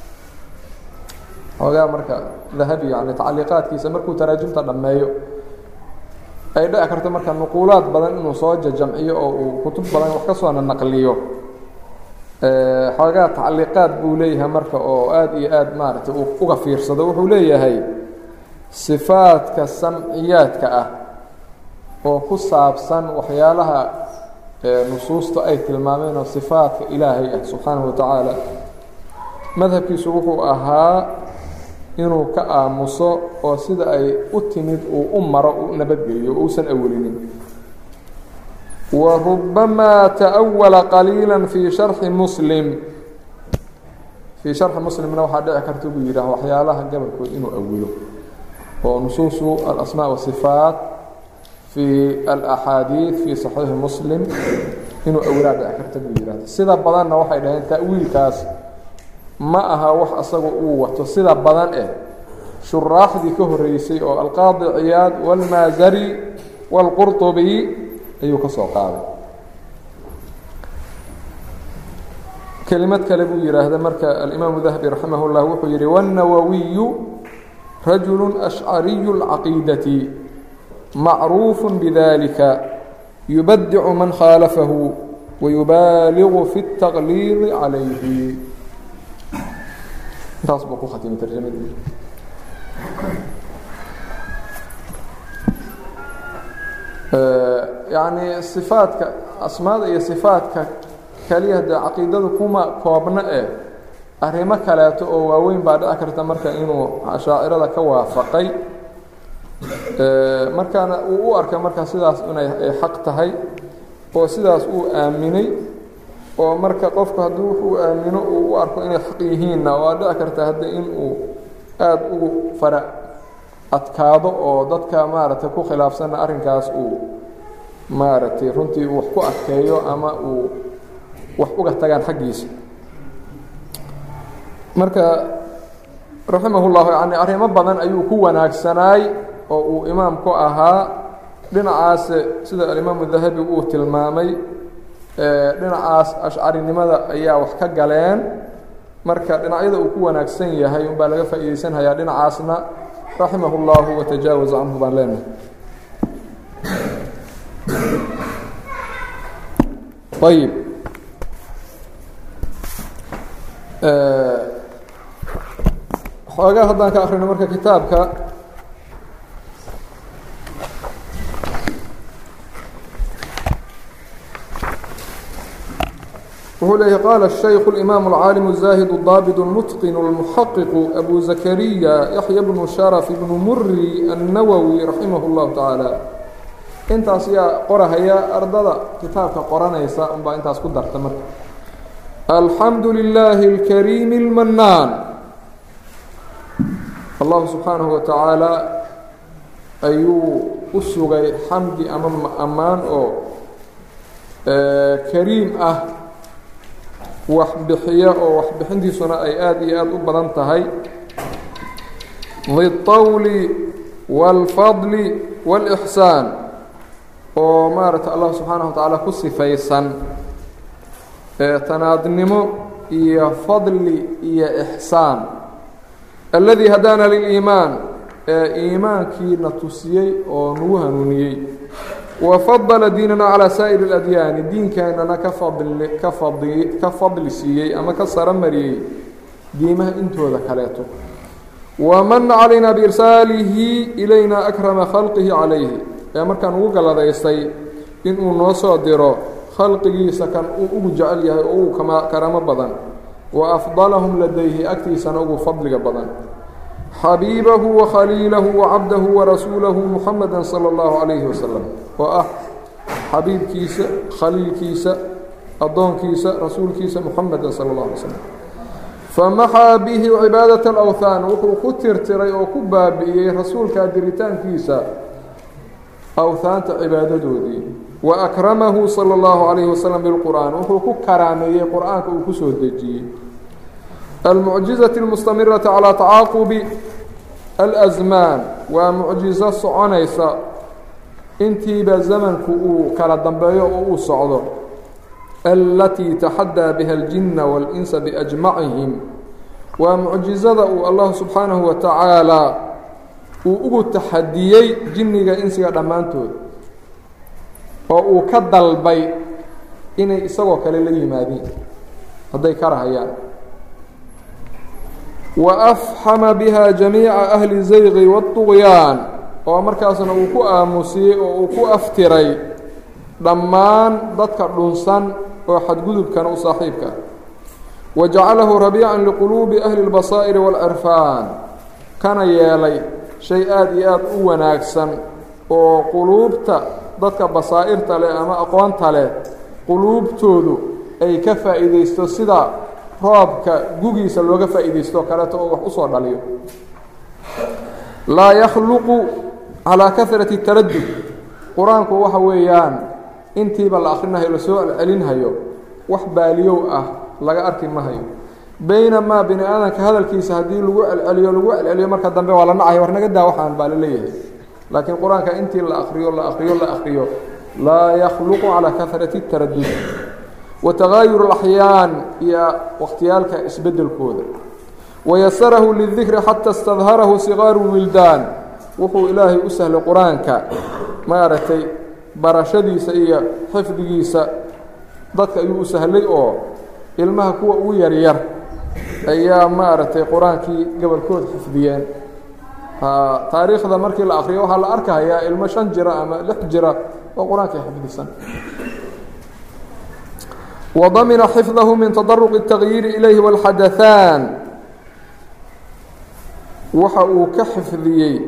xoogaa marka dahabi yani tacaliiqaadkiisa markuu taraajumta dhammeeyo ay dhici karto marka nuquulaad badan inuu soo jajamciyo oo uu kutub badan wax ka soona naqliyo xoogaa tacaliiqaad buu leeyahay marka oo aada iyo aad maaragtay uu uga fiirsado wuxuu leeyahay sifaadka samciyaadka ah oo ku saabsan waxyaalaha nusuusta ay tilmaameen oo sifaadka ilaahay ah subxaanahu wa tacaala madhabkiisu wuxuu ahaa inuu ka aamuso oo sida ay u timid uu u maro u nabadgeliyo o uusan awelinin wa rubamaa ta'awala qaliila fii sharxi muslim fii sharxi muslimna waxaa dhici karta buu yidhaah waxyaalaha gabalkood inuu awilo oo nusuusu alasmaa wasifaat fii alaxaadiid fii saxiixi muslim inuu awilaa dhici karta buu yidhahda sida badanna waxay dhaheen ta'wiilkaas ma aha wax asaga uu wato sida badan eh shuraaxdii ka horeysay oo alqaadi ciyaad wاlmaazari wاlqurطubi ayuu ka soo qaaday kelimad kale buu yidhaahda marka alimaamu dahabi raximah اllah wuxuu yihi wالnawawiyu rajulu ashcariyu اlcaqiidati macruuf bidalika yubadicu man khaalafahu wayubaaligu fi الtaqliidi calayhi intaas buu ku khatimay tarjamadii yacni sifaadka asmaada iyo sifaadka keliya dee caqiidadu kuma koobna eh arrimo kaleeto oo waaweyn baa dhici karta marka inuu ashaacirada ka waafaqay markaana uu u arkay marka sidaas inay ay xaq tahay oo sidaas uu aaminay oo marka qofku haddii wuxuu aamino uu u arko inay xaq yihiinna waa dhici karta hadda in uu aada ugu fara adkaado oo dadka maaragtay ku khilaafsanna arrinkaas uu maaragtay runtii wax ku adkeeyo ama uu wax uga tagaan xaggiisa marka raximahullahu yani arrimo badan ayuu ku wanaagsanaay oo uu imaam ku ahaa dhinacaas sida alimaamu dahabi uu tilmaamay dhinacaas ashcarinimada ayaa wax ka galeen marka dhinacyada uu ku wanaagsan yahay unbaa laga faa'iidaysanhayaa dhinacaasna raximah اllahu watajaawaz canhu baan leenahay ayib xoogaa haddaan ka akrino marka kitaabka wuxuu leeyahy qaala الشhayku الإimaam الcaalim الزaahid الضaabd الmتqin الmuxaqiq أbu zakariya yaحya bnu sharف bnu muri الnawwi raximah الlahu taعaalى intaas yaa qorahaya ardada kitaabka qoranaysa unbaa intaas ku darta marka alxamdu لilaahi الkariim الmanaan allahu subxaanahu wa tacaala ayuu u sugay xamdi ama ammaan oo kariim ah wax bixiya oo waxbixintiisuna ay aada iyo aada u badan tahay ditawli wاlfadli wاlإxsaan oo maaragtay allah subxaanaه wa tacaala ku sifaysan tanaadnimo iyo fadli iyo ixsaan alladii hadaana liliimaan ee iimaankiina tusiyey oo nagu hanuuniyey wafadala diinana calaa saa'iri اladyaani diinkeennana ka fadli ka fadli ka fadli siiyey ama ka saro mariyey diimaha intooda kaleeto waman calayna biirsaalihi ilayna akrama khalqihi calayhi ee markaan ugu galladaystay inuu noo soo diro khalqigiisa kan uu ugu jecel yahay oo ugu karamo badan wa afdalahum ladayhi agtiisana ugu fadliga badan xabiibahu wakhaliilahu wacabdahu warasuulahu muxameda sala allahu calayhi wasalam oo ah xabiibkiisa khaliilkiisa addoonkiisa rasuulkiisa muxameda sala allah alay slam famaxaa bihi cibaadaة اlawthaan wuxuu ku tirtiray oo ku baabi'iyey rasuulkaa diritaankiisa awhaanta cibaadadoodii wa akramahu salى اllahu عalayhi wasalam bilqur'aan wuxuu ku karaameeyey qur'aanka uu ku soo dejiyey almucjizaةi اlmustamiraةi calىa tacaaqubi alasmaan waa mucjizo soconaysa intiiba zamanku uu kala dambeeyo oo uu socdo alatii taxadaa biha اljina wاlinsa biajmacihim waa mucjizada uu allah subxaanahu wa tacaala uu ugu taxadiyey jinniga insiga dhammaantood oo uu ka dalbay inay isagoo kale la yimaadiin hadday ka rahayaan wa afxama biha jamiica ahli zayqi waاطugyaan oo markaasna uu ku aamusiyey oo uu ku aftiray dhammaan dadka dhunsan oo xadgudubkana u saaxiibka wa jacalahu rabiican liquluubi ahli اlbasaa'iri wاlcirfaan kana yeelay shay aada iyo aada u wanaagsan oo quluubta dadka basaa'irta leh ama aqoonta leh quluubtoodu ay ka faa'iidaysto sida roobka gugiisa looga faa'iidaysto kaleeto oo wax usoo dhaliyo laa yakhluqu calaa kahrati taradud qur-aanku waxa weeyaan intiiba la akhrinahayo lasoo celcelinhayo wax baaliyow ah laga arki mahayo baynamaa bini aadanka hadalkiisa haddii lagu celceliyo lagu celceliyo marka dambe waa la nacayo war naga daa waxaan baa la leeyahay laakiin qur-aanka intii la akriyo la akriyo la akriyo laa yakhluqu calaa kahrati taradud wa tagaayur اlaxyaan iyo wakhtiyaalka isbedelkooda wayasarahu lidikri xata istadharahu sigaaru wildaan wuxuu ilaahay u sahlay qur-aanka maaragtay barashadiisa iyo xifdigiisa dadka ayuu u sahlay oo ilmaha kuwa ugu yaryar ayaa maaragtay qur-aankii gobolkood xifdiyeen taariikhda markii la akriyo waxaa la arkahayaa ilmo shan jira ama lix jira oo qur-aankii xifdisan وضمن حفظه من تضرق التغيير إليه والحدثان waxa uu ka xifdiyey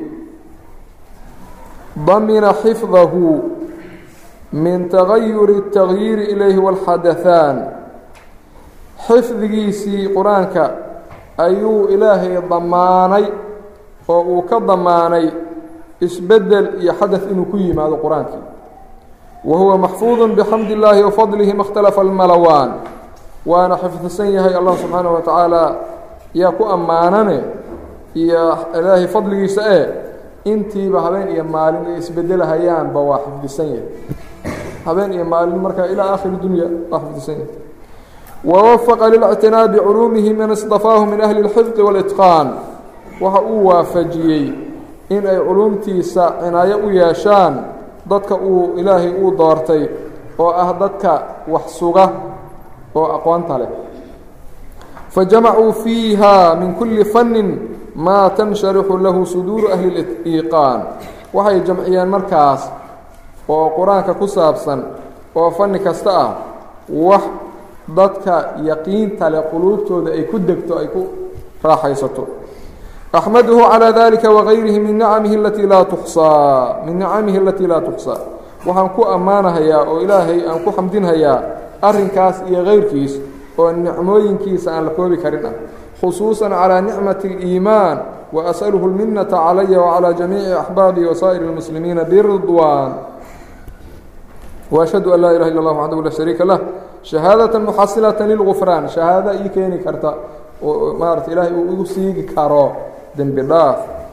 ضمن حفظه من تغير التغيير إليه والحدثان xifdigiisii qur-aanka ayuu ilaahay damaanay oo uu ka damaanay isbedel iyo xadaث inuu ku yimaado qur-aankii wahuwa maxfuuظ bxamd الlahi وfadlihi ma اkhtalafa اlmalawaan waana xifdisan yahay allah subxaanaه wa tacaala yaa ku ammaanane iyo ilaahay fadligiisa ee intiiba habeen iyo maalin ay isbedelahayaanba waa xifdisan yahay habeen iyo maalin marka ilaa aakhiri dunya waa xifdisan yahay ووفق للاctinاa bculuumihi man اصطafaahu min أhli الxifظi والإتqاan waxa uu waafajiyey in ay culuumtiisa cinaayo u yeeshaan dadka uu ilaahay uu doortay oo ah dadka wax suga oo aqoonta leh fajamacuu fiiha min kuli fanni maa tansharixu lahu suduuru ahli اliiqaan waxay jamciyeen markaas oo qur-aanka ku saabsan oo fanni kasta ah wax dadka yaqiinta leh quluubtooda ay ku degto ay ku raaxaysato axmaduhu calىa dalika wagayrihi min nicamihi alatii laa tuxsaa min nicamihi alatii laa tuxsaa waxaan ku ammaanahayaa oo ilaahay aan ku xamdinhayaa arrinkaas iyo kayrkiis oo nicmooyinkiisa aan la koobi karin ah khusuusan calىa nicmati اliimaan waasأluhu اlminata calaya wacalى jamiici axbaabii wasaa'ir اlmuslimiina biridwaan وأشhهadu an laa ilaha illa اllah waxdahu la shariika lah shahaadaة muxasilaة lilgufraan shahaada ii keeni karta oo maarata ilaahay uu igu siigi karo dembi dhaaf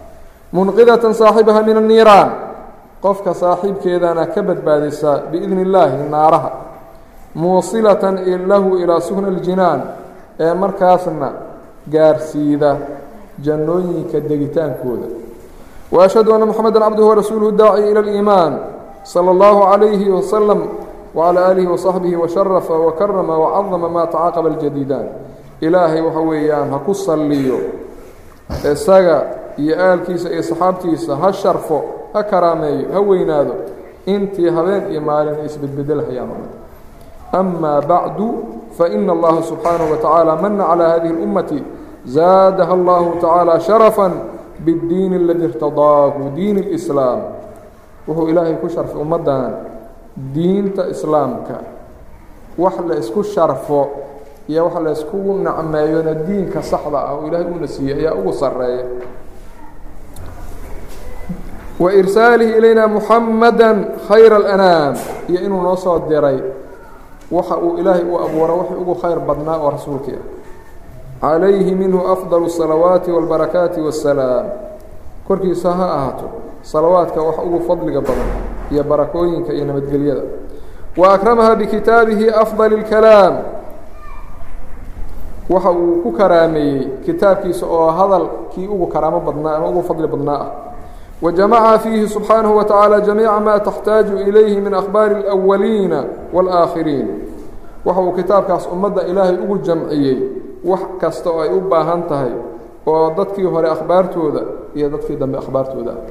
munqidatan saaxibaha min anniiraan qofka saaxiibkeedana ka badbaadisa biidni illaahi naaraha muusilatan lahu ilaa suhna aljinaan ee markaasna gaarsiida jannooyinka degitaankooda wa ashhadu anna moxameda cabduhu warasuuluhu daaci ila aliimaan sala allahu calayhi wasalam wcalى aalihi wasaxbihi washarafa wakarama wacadama maa tacaaqaba aljadiidaan ilaahay waxa weeyaan ha ku salliyo isaga iyo aalkiisa iyo saxaabtiisa ha sharfo ha karaameeyo ha weynaado intii habeen iyo maalin ay isbedbedelhayaan o dhan ama bacdu faina allaha subxaanaه wa tacaala mana calى hadihi اlummati zaadaha allahu tacaala sharafa bاddiin aladi irtadaahu diin اlislaam wuxuu ilaahay ku sharfay ummaddan diinta islaamka wax la isku sharfo iyo wax la iskugu nacmeeyona diinka saxda ah oo ilaahay uuna siiyey ayaa ugu sarreeya wa irsaalihi ilayna muxamada khayra alanaam iyo inuu noo soo diray waxa uu ilaahay u abuura wixii ugu khayr badnaa oo rasuulkii ah calayhi minhu afdal الsalawaati wاlbarakaati waالsalaam korkiisa ha ahaato salawaadka wax ugu fadliga badan iyo barakooyinka iyo nabadgelyada wa akramaha bikitaabihi afdal اlkalaam waxa uu ku karaameeyey kitaabkiisa oo hadalkii ugu karaamo badnaa ama ugu fadli badnaa ah wa jamaca fiihi subxaanahu wa tacaala jamiica maa taxtaaju ilayhi min akhbaari اlأwaliina wاlآakhiriin waxa uu kitaabkaas ummadda ilaahay ugu jamciyey wax kasta oo ay u baahan tahay oo dadkii hore akhbaartooda iyo dadkii dambe akhbaartooda ah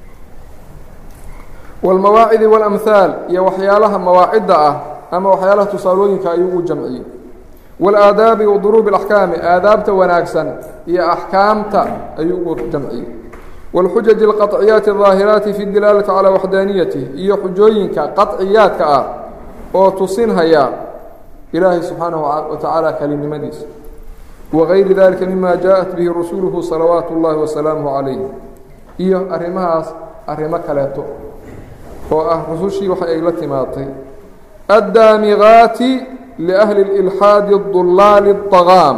wاlmawaacidi wاlamhaal iyo waxyaalaha mawaacidda ah ama waxyaalaha tusaalooyinka ayuu u jamciyey wاlaadaabi wa duruubi اlaxkaami aadaabta wanaagsan iyo axkaamta ayuu ugu jamciyey wاlxujaji اlqaطciyaati الظaahiraati fi dilaalati calى waxdaaniyatih iyo xujooyinka qaطciyaadka ah oo tusinhaya ilaahay subxaanaه wa tacaala kelinimadiisa wagayri dalika mima jaaءat bihi rasuluhu salawaatu اllahi wasalaamuه calayh iyo arrimahaas arrimo kaleeto oo ah rusushii waxa ay la timaatay addaamigaati liahli اlilxaadi اdulaali الطagaam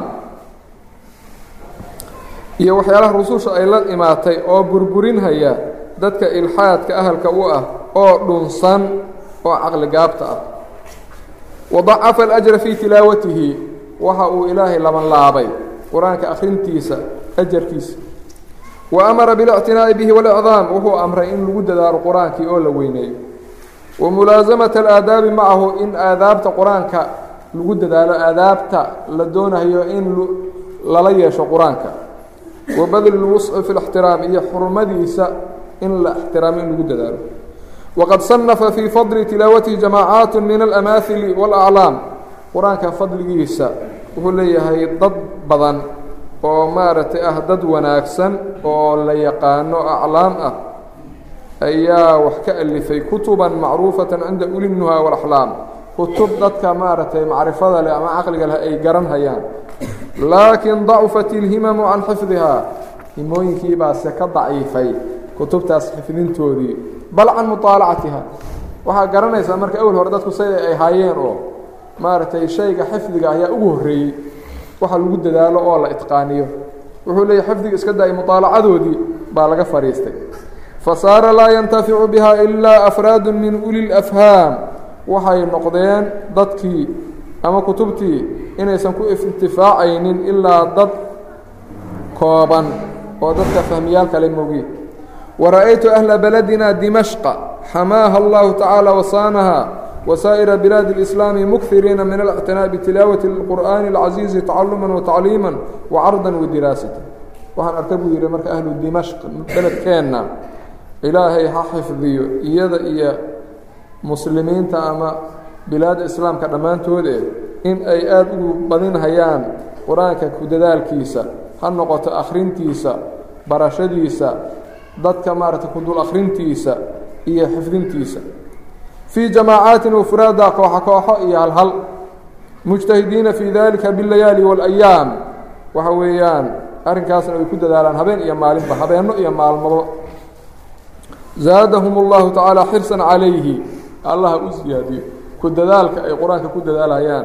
iyo waxyaalaha rususha ay la imaatay oo burburinhaya dadka ilxaadka ahalka u ah oo dhunsan oo caqli gaabta ah wadacafa alajra fii tilaawatihi waxa uu ilaahay laban laabay qur-aanka akhrintiisa ajarkiisa wa amara biاlictinaa'i bihi walicdaam wuxuu amray in lagu dadaalo qur-aankii oo la weyneeyo wa mulaasamata alaadaabi macahu in aadaabta qur-aanka lagu dadaalo aadaabta la doonayo in lala yeesho qur-aanka wa badli lwusci fi اlاxtiraam iyo xurmadiisa in la ixtiraamo in lagu dadaalo waqad sanafa fii fadli tilaawatihi jamaacaat min alamaahili wاlaclaam qur-aanka fadligiisa wuxuu leeyahay dad badan oo maaragtay ah dad wanaagsan oo la yaqaano aclaam ah ayaa wax ka alifay kutuban macruufata cinda ulinuha walaxlaam kutub dadka maaragtay macrifada leh ama caqliga leh ay garan hayaan laakiin dacufat ilhimamu can xifdihaa himooyinkii baase ka daciifay kutubtaas xifdintoodii bal can muطaalacatiha waxaa garanaysaa marka awel hore dadku say ay haayeen oo maaragtay shayga xifdiga ayaa ugu horreeyey waxa lagu dadaalo oo la itqaaniyo wuxuu leeyahy xifdiga iska daayay muطaalacadoodii baa laga fadhiistay fasaara laa yantaficu biha ilaa afraadu min uli اlafhaam waxay noqdeen dadkii ama kutubtii inaysan ku intifaacaynin ilaa dad kooban oo dadka fahmiyaal kale mogiin wara-aytu ahla baladina dimashqa xamaaha allahu tacaala wasaanaha wasaa'ira bilaadi اlislaami mukiriina min alictinaaء bitilaawati اlqur'aani اlcasiizi tacaluma watacliima wacarda wadiraasata waxaan arka buu yihi marka ahlu dimashq beledkeenna ilaahay ha xifdiyo iyada iyo muslimiinta ama bilaadda islaamka dhammaantoode in ay aada ugu badinhayaan qur-aanka ku dadaalkiisa ha noqoto akhrintiisa barashadiisa dadka maaragtay ku dul akhrintiisa iyo xifdintiisa fii jamaacaatin wafuraada kooxo kooxo iyo halhal mujtahidiina fii dalika biاlayaali waاlayaam waxa weeyaan arrinkaasna ay ku dadaalaan habeen iyo maalinba habeenno iyo maalmado zaadahum اllahu tacaala xirsan calayhi allaha u siyaadiyo ku dadaalka ay qur-aanka ku dadaalayaan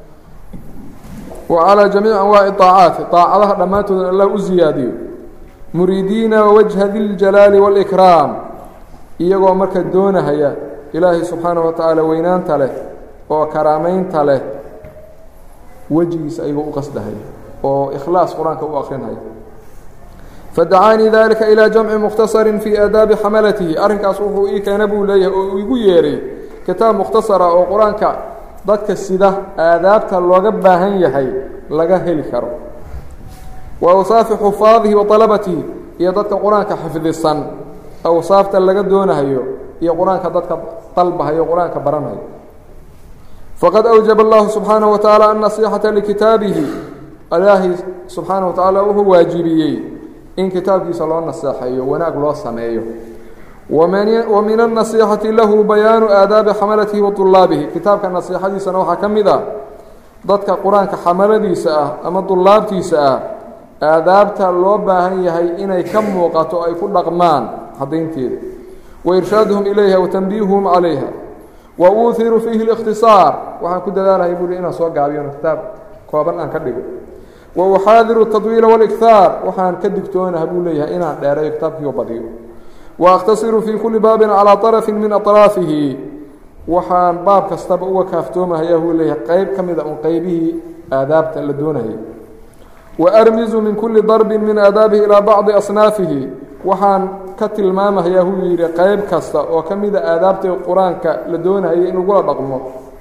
wa calىa jamiici anwaaci طaacaati طaacadaha dhammaantoodna allah u siyaadiyo muriidiina wajha diljalaali wاlإkraam iyagoo marka doonahaya ilaahay subxaanaه wa tacaala weynaanta leh oo karaamaynta leh wejigiisa ayagoo u qasdahaya oo ikhlaas qur-aanka u akrinaya fadacaanii dalika ilىa jamci mukhtasari fii aadaabi xamalatihi arrinkaas wuxuu ii keena buu leeyahay oo igu yeeray kitaab mukhtasara oo qur-aanka dadka sida aadaabta looga baahan yahay laga heli karo wa awsaafi xufaadihi wa طalabatihi iyo dadka qur-aanka xifdisan awsaafta laga doonahayo iyo qur-aanka dadka dalbahayo qur-aanka baranayo faqad awjaba allahu subxaanaه wa tacaala annasiixata likitaabihi ilaahay subxaanaه wa tacaala wuxuu waajibiyey in kitaabkiisa loo naseexeeyo wanaag loo sameeyo wa min النaصيxati lahu bayaanu aadaabi xamalatihi wa طulaabihi kitaabka naصيixadiisana waxaa ka mid ah dadka qur-aanka xamaladiisa ah ama dulaabtiisa ah aadaabta loo baahan yahay inay ka muuqato ay ku dhaqmaan cadaynteeda wairshaaduhum ilayha watanbiihuhum calayha wa uuhiru fiihi الاkhtiصaar waxaan ku dadaalahay buli inaan soo gaabiyo kitaab kooban aan ka dhigo wa uxaadiru التadwiila واlإkhaar waxaan ka digtoonaha buu leeyahay inaan dheereeyo kitaabkiio badiyo waakhtasiru fii kulli baabin calaa طarafi min aطraafihi waxaan baab kastaba uga kaaftoomahayaa buu leeyahay qeyb ka mida un qeybihii aadaabta la doonayay wa armizu min kulli darbin min aadaabihi ilaa bacdi asnaafihi waxaan ka tilmaamahayaa buu yidhi qeyb kasta oo ka mida aadaabta qur-aanka la doonayay in lagula dhaqmo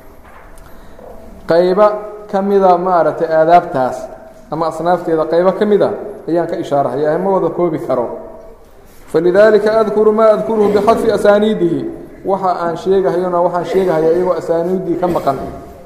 qayba ka mida maaragtay aadaabtaas ama asnaafteeda qaybo ka mida ayaan ka ishaarahaya ma wada koobi karo falidaalika adkuru maa adkuruhu bixadfi asaaniidihi waxa aan sheegahayona waxaan sheegahaya iyagoo asaaniiddii ka maqan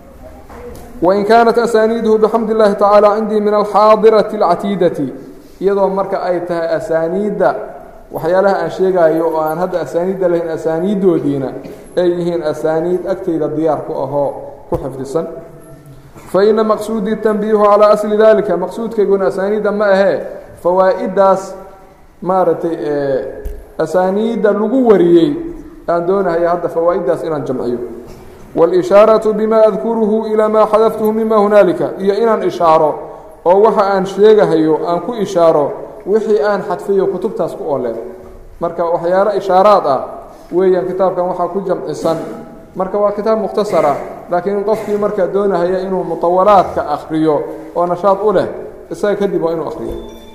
wain kaanat asaaniiduhu bixamdi اllahi tacaala cindii min alxaadirati اlcatiidati iyadoo marka ay tahay asaaniidda waxyaalaha aan sheegayo oo aan hadda asaaniidda lahayn asaaniiddoodiina ay yihiin asaaniid agtayda diyaar ku ahoo ku xifdisan faina maqsuudii tanbiihu calaa asli dalika maqsuudkayguna asaaniidda ma ahee fawaa-iddaas maaragtay asaaniidda lagu wariyey aan doonahaya hadda fawaa-iddaas inaan jamciyo wاlishaaraةu bima adkuruhu ilaa maa xadaftuhu mima hunaalika iyo inaan ishaaro oo waxa aan sheegahayo aan ku ishaaro wixii aan xadfayo kutubtaas ku ooleen marka waxyaalo ishaaraad ah weeyaan kitaabkan waxaa ku jamcisan marka waa kitaab mukhtasara laakiin qofkii markaa doonahaya inuu mutawalaadka akriyo oo nashaad u leh isaga kadib waa inuu akriyo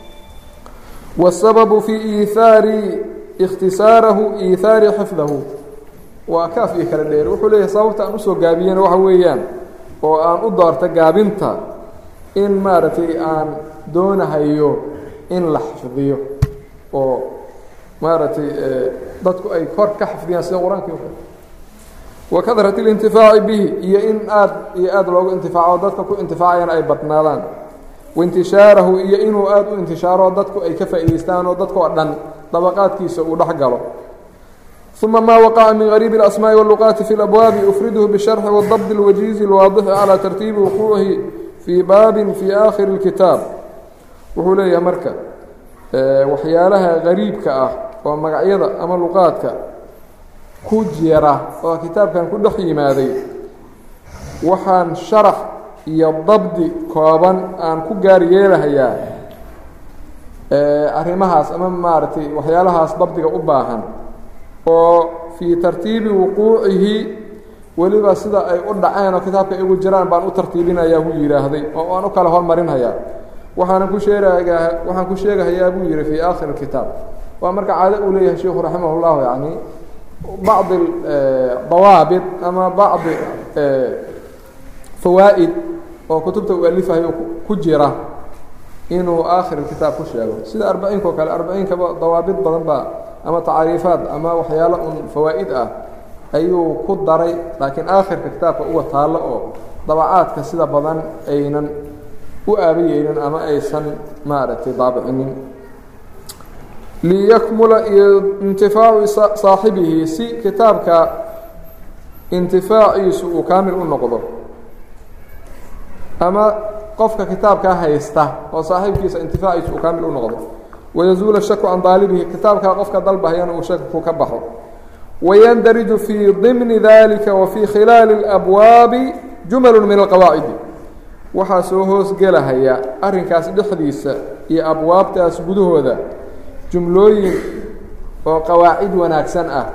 wاsababu fii iihaari ikhtisaarahu iihaari xifdahu waa kaaf iyo kala dheer wuxuu leeyahay sababta aan usoo gaabiyena waxa weeyaan oo aan u doorta gaabinta in maaragtay aan doonahayo in la xifdiyo oo maaragtay dadku ay kor ka xifdiyaan sida qur-aankii wa kadrat اlintifaaci bihi iyo in aad iyo aad loogu intifaaco dadka ku intifaacayana ay badnaadaan waintishaarahu iyo inuu aada u intishaaro dadku ay ka faa'idaystaan oo dadkoo dhan dabaqaadkiisa uu dhex galo ثuma ma waqaca min غariib الأsmاءi والluqaati fi اlأbwaabi ufridhu bالsharxi wالdabd الwajiizi الwaadixi calى tartiibi wuquucihi fii baabin fii aakhiri اlkitaab wuxuu leeyahay marka waxyaalaha gariibka ah oo magacyada ama luqaadka ku jira oo kitaabkan ku dhex yimaaday waxaan sharax iyo dabdi kooban aan ku gaar yeelahayaa arrimahaas ama maaragtay waxyaalahaas dabdiga u baahan oo fii tartiibi wuquucihi weliba sida ay u dhaceen oo kitaabka igu jiraan baan u tartiibinayaa buu yidhaahday oo aan u kala hormarinhayaa waxaana ku sheegayaa waxaan ku sheegahayaa buu yihi fii aakhir kitaab waa marka caado uu leeyahay sheikhu raximah اllahu yani bacdi dawaabit ama bacdi fawaa'id oo kutubta uu alifahayo ku jira inuu aakhir kitaab ku sheego sida arbaciinka oo kale arbaciinkaba dawaabit badan baa ama tacaariifaad ama waxyaalo un fawaa'id ah ayuu ku daray laakiin aakhirka kitaabka uga taallo oo dabacaadka sida badan aynan u aabayeynin ama aysan maaragtay daabicinin liyakmula intifaacu saaxibihi si kitaabka intifaaciisu uu kaamil u noqdo ama qofka kitaabkaa haysta oo saaxiibkiisa intifaaciisu uu kaamil u noqdo wayazuula shaku can daalibihi kitaabkaa qofka dalbahayana uu shaku ka baxo wayandariju fii dimni dalika wa fii khilaali اlabwaabi jumalu min alqawaacidi waxaa soo hoosgelahaya arrinkaas dhexdiisa iyo abwaabtaas gudahooda jumlooyin oo qawaacid wanaagsan ah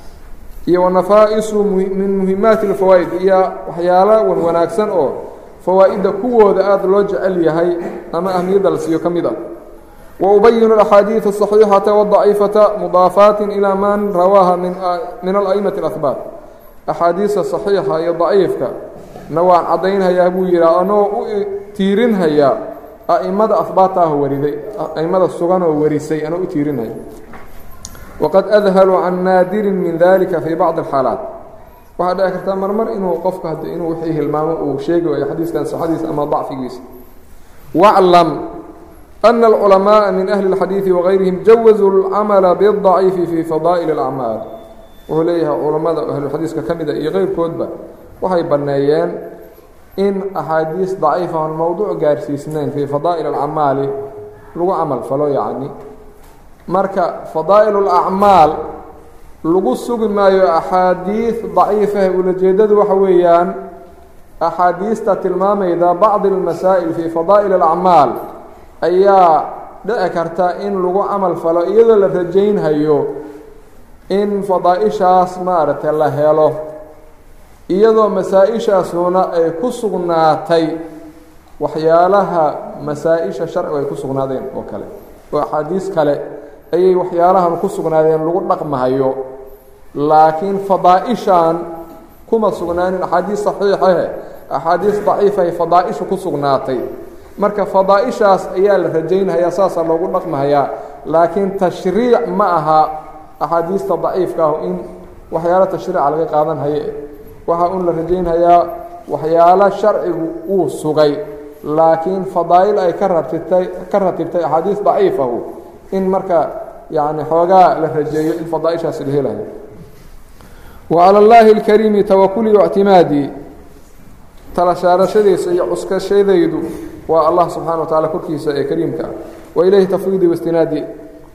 iyo wanafaa-isu min muhimaati اlfawaa'id iyo waxyaala wan wanaagsan oo fawaa'idda kuwooda aada loo jecel yahay ama ahmiyadda la siiyo ka mid ah wa ubayinu axaadiiث الصaxiixata wالضaciifata mudaafaati ilaa man rawaaha min ala'imati اlahbaat axaadiista صaxiixa iyo daciifka na waan caddaynhayaa buu yihi anoo u tiirinhayaa a'imada ahbaataah wariday a'imada sugan oo warisay anoo u tiirinhaya waqad adhalu can naadirin min dalika fii bacdi alxaalaat waxaa dhici kartaa marmar inuu qofka had inuu wixii hilmaamo uu sheegi waayo xadiiskan saxadiisa ama dacfigiisa waclam ana alculamaءa min ahli اlxadiidi wagayrihim jawazuu اlcamala biاdaciifi fii fadaa'il اlacmaal wuxuu leeyahay culammada ahlulxadiiska ka mida iyo keyrkoodba waxay banneeyeen in axaadiis daciifa oon mowduuc gaarsiisnayn fii fadaa'il alcamaali lagu camal falo yacni marka fadaa'il اlacmaal lagu sugi maayo axaadiis daciifah ulajeedadu waxa weeyaan axaadiista tilmaamayda bacdi اlmasaa'il fii fadaa'il اlacmaal ayaa dhici karta in lagu camal falo iyadoo la rajaynhayo in fadaaishaas maaragtay la helo iyadoo masaa-ishaasuna ay ku sugnaatay waxyaalaha masaa-isha sharcigu ay ku sugnaadeen oo kale oo axaadiis kale ayay waxyaalahan ku sugnaadeen lagu dhaqmahayo laakiin fadaa-ishan kuma sugnaanin axaadiis saxiixahe axaadiis daciifahay fadaa-ishu ku sugnaatay marka fadaa-ishaas ayaa la rajaynhayaa saasaa loogu dhaqmahayaa laakiin tashriic ma aha axaadiista daciifka ah in waxyaalo tashriica laga qaadan haye waxaa un la rajaynhayaa waxyaalo sharcigu uu sugay laakiin fadaa'il ay ka ratibtay ka ratibtay axaadiis daciifahu in marka yacni xoogaa la rajeeyo in fadaaishaasi la helayo wa cala allaahi اlkariimi tawakulii waictimaadii tala saarashadiisa iyo cuskashadaydu waa allah subxana wa tacala korkiisa ee kariimka ah wa ilayhi tafwiidii waistinaadii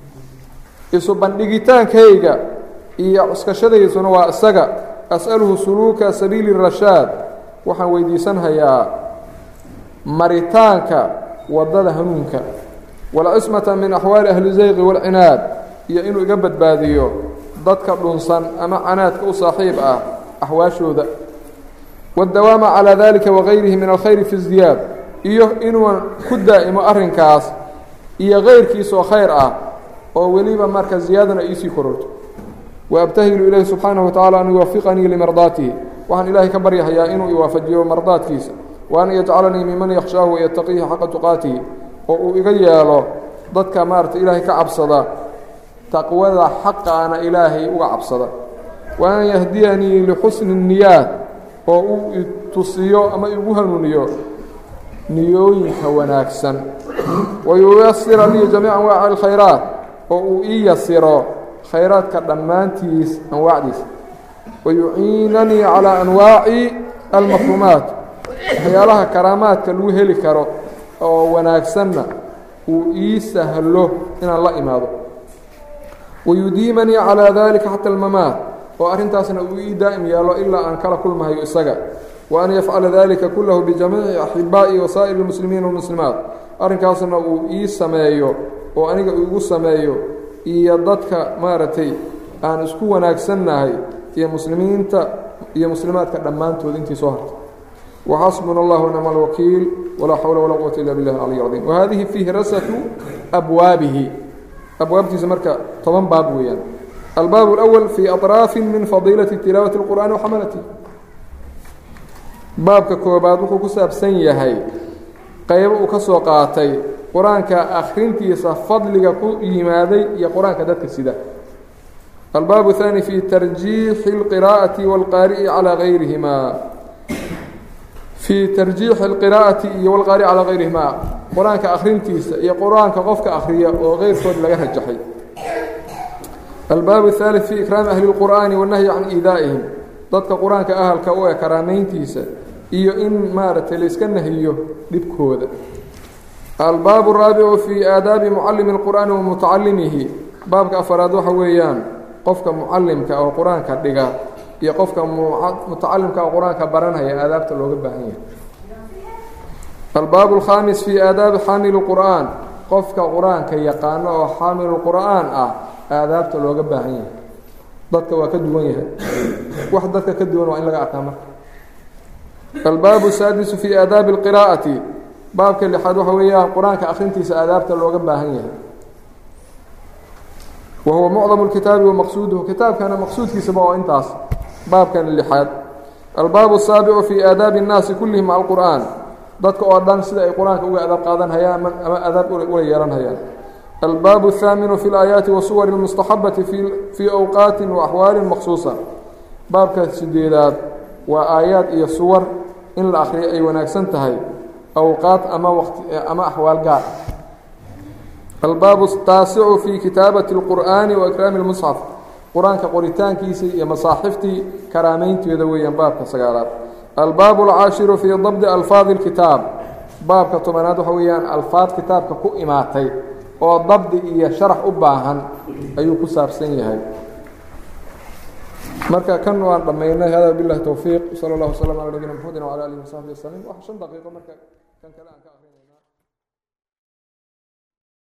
isu bandhigitaankayga iyo cuskashadaysuna waa isaga as'aluhu suluuka sabiili rashaad waxaan weydiisanhayaa maritaanka waddada hanuunka walcismata min axwaali ahli zayqi waalcinaad iyo inuu iga badbaadiyo dadka dhunsan ama canaadka u saaxiib ah axwaashooda waaddawaama calaa dalika wagayrihi min alkhayri fi ziyaad iyo inuuan ku daa'imo arrinkaas iyo kayrkiisoo khayr ah oo weliba marka ziyaadana iisii kororto waabtahilu ilayhi subxaanahu watacala an yuwafiqanii limardaatihi waxaan ilaahay ka baryahayaa inuu iwaafajiyo mardaadkiisa wa an yajcalanii miman yakhshaahu wayataqiihi xaqa tuqaatihi oo uu iga yeelo dadka maarata ilaahay ka cabsada taqwada xaqaana ilaahay uga cabsada wa an yahdiyanii lixusni niyaat oo uu itusiyo ama igu hanuuniyo niyooyinka wanaagsan wayuyasira lii jamiica anwaaci alkhayraat oo uu ii yasiro khayraadka dhammaantiis anwaacdiisa wayuciinanii calaa anwaaci almafhuumaat waxyaalaha karaamaadka lagu heli karo oo wanaagsanna uu ii sahlo inaan la imaado wayudiimanii calaa dalika xata almamaat oo arrintaasna uu ii daa'im yeelo ilaa aan kala kulmahayo isaga wa an yafcala dalika kullahu bijamiici axibaa'i wasaa'iri اlmuslimiin walmuslimaat arrinkaasna uu ii sameeyo oo aniga igu sameeyo iyo dadka maaragtay aan isku wanaagsannahay iyo muslimiinta iyo muslimaadka dhammaantood intii soo hartay waxasbuna allah ونicma اlwakiil walaa xawla walaa quwata illa biاllahi اcaliy اcظim wahadihi fihrasatu abwaabihi abwaabtiisa marka toban baab weeyaan albaab اlأwl fii aطraafi min fadiilaةi tilaawati اlqur'ani waxamalati baabka koobaad wuxuu ku saabsan yahay qaybo uu ka soo qaatay qur-aanka akhrintiisa fadliga ku yimaaday iyo qur-aanka dadka sida albaab الثاني fi tarjiixi اlqirاءaةi wاlqaari'i calى gayrihima fii tarjiixi اlqiraa'ati iyo walqaari calaa gayrihima qur-aanka akhrintiisa iyo qur-aanka qofka akhriya oo keyrkood laga rajaxay albaab الثالث fii ikraami ahli اlqur'aani wالnahyi can iidaa'ihim dadka qur-aanka ahalka u e karaamayntiisa iyo in maaragtay layska nahiyo dhibkooda albaab الraabicu fii aadaabi mucalimi اlqur'aani wa mutacalimihi baabka afaraad waxa weeyaan qofka mucalimka oo qur-aanka dhiga iyo qofka mutacalimka oo qur-aanka baranhaya aadaabta looga baahan yahay albaab الkhaamis fii aadaabi xaamili qur'aan qofka qur-aanka yaqaano oo xaamilu qur'aan ah aadaabta looga baahan yahay dadka waa ka duwan yahay wax dadka ka duwan waa in laga arkaa marka albaabu saadisu fii aadaabi اlqiraa'ati baabka lixaad waxa weeyaan qur-aanka akhrintiisa aadaabta looga baahan yahay wa huwa mucdamu اlkitaabi wa maqsuuduhu kitaabkana maqsuudkiisaba oo intaas baabkan lixaad albaabu الsaabicu fii aadaabi الnaasi kullihim maca alqur'aan dadka oo dhan sida ay qur-aanka uga adaab qaadan hayaan ama adaab ula yeelan hayaan albaabu الthaaminu fi اlaayaati wasuwari اlmustaxabati fii awqaati waaxwaali maqsuusa baabka sideedaad waa aayaad iyo suwar in la akriyo ay wanaagsan tahay awqaad ama waqti ama axwaal gaar albaabu taasicu fii kitaabati اlqur'aani wa ikraami اlmusxaf qur-aanka qoritaankiisa iyo masaaxiftii karaameynteeda weeyaan baabka sagaalaad albaabu alcaashiru fii dabdi alfaadi اlkitaab baabka tobanaad waxa weeyaan alfaad kitaabka ku imaatay oo dabdi iyo sharax u baahan ayuu ku saabsan yahay marka kan waan dhammaynay hada bilahi towfiiq sala اllah waslama ala nabina mxamedi wala alihi wasaxbi waslm wax shan daqiiqo marka kan kale aan ka akrinayna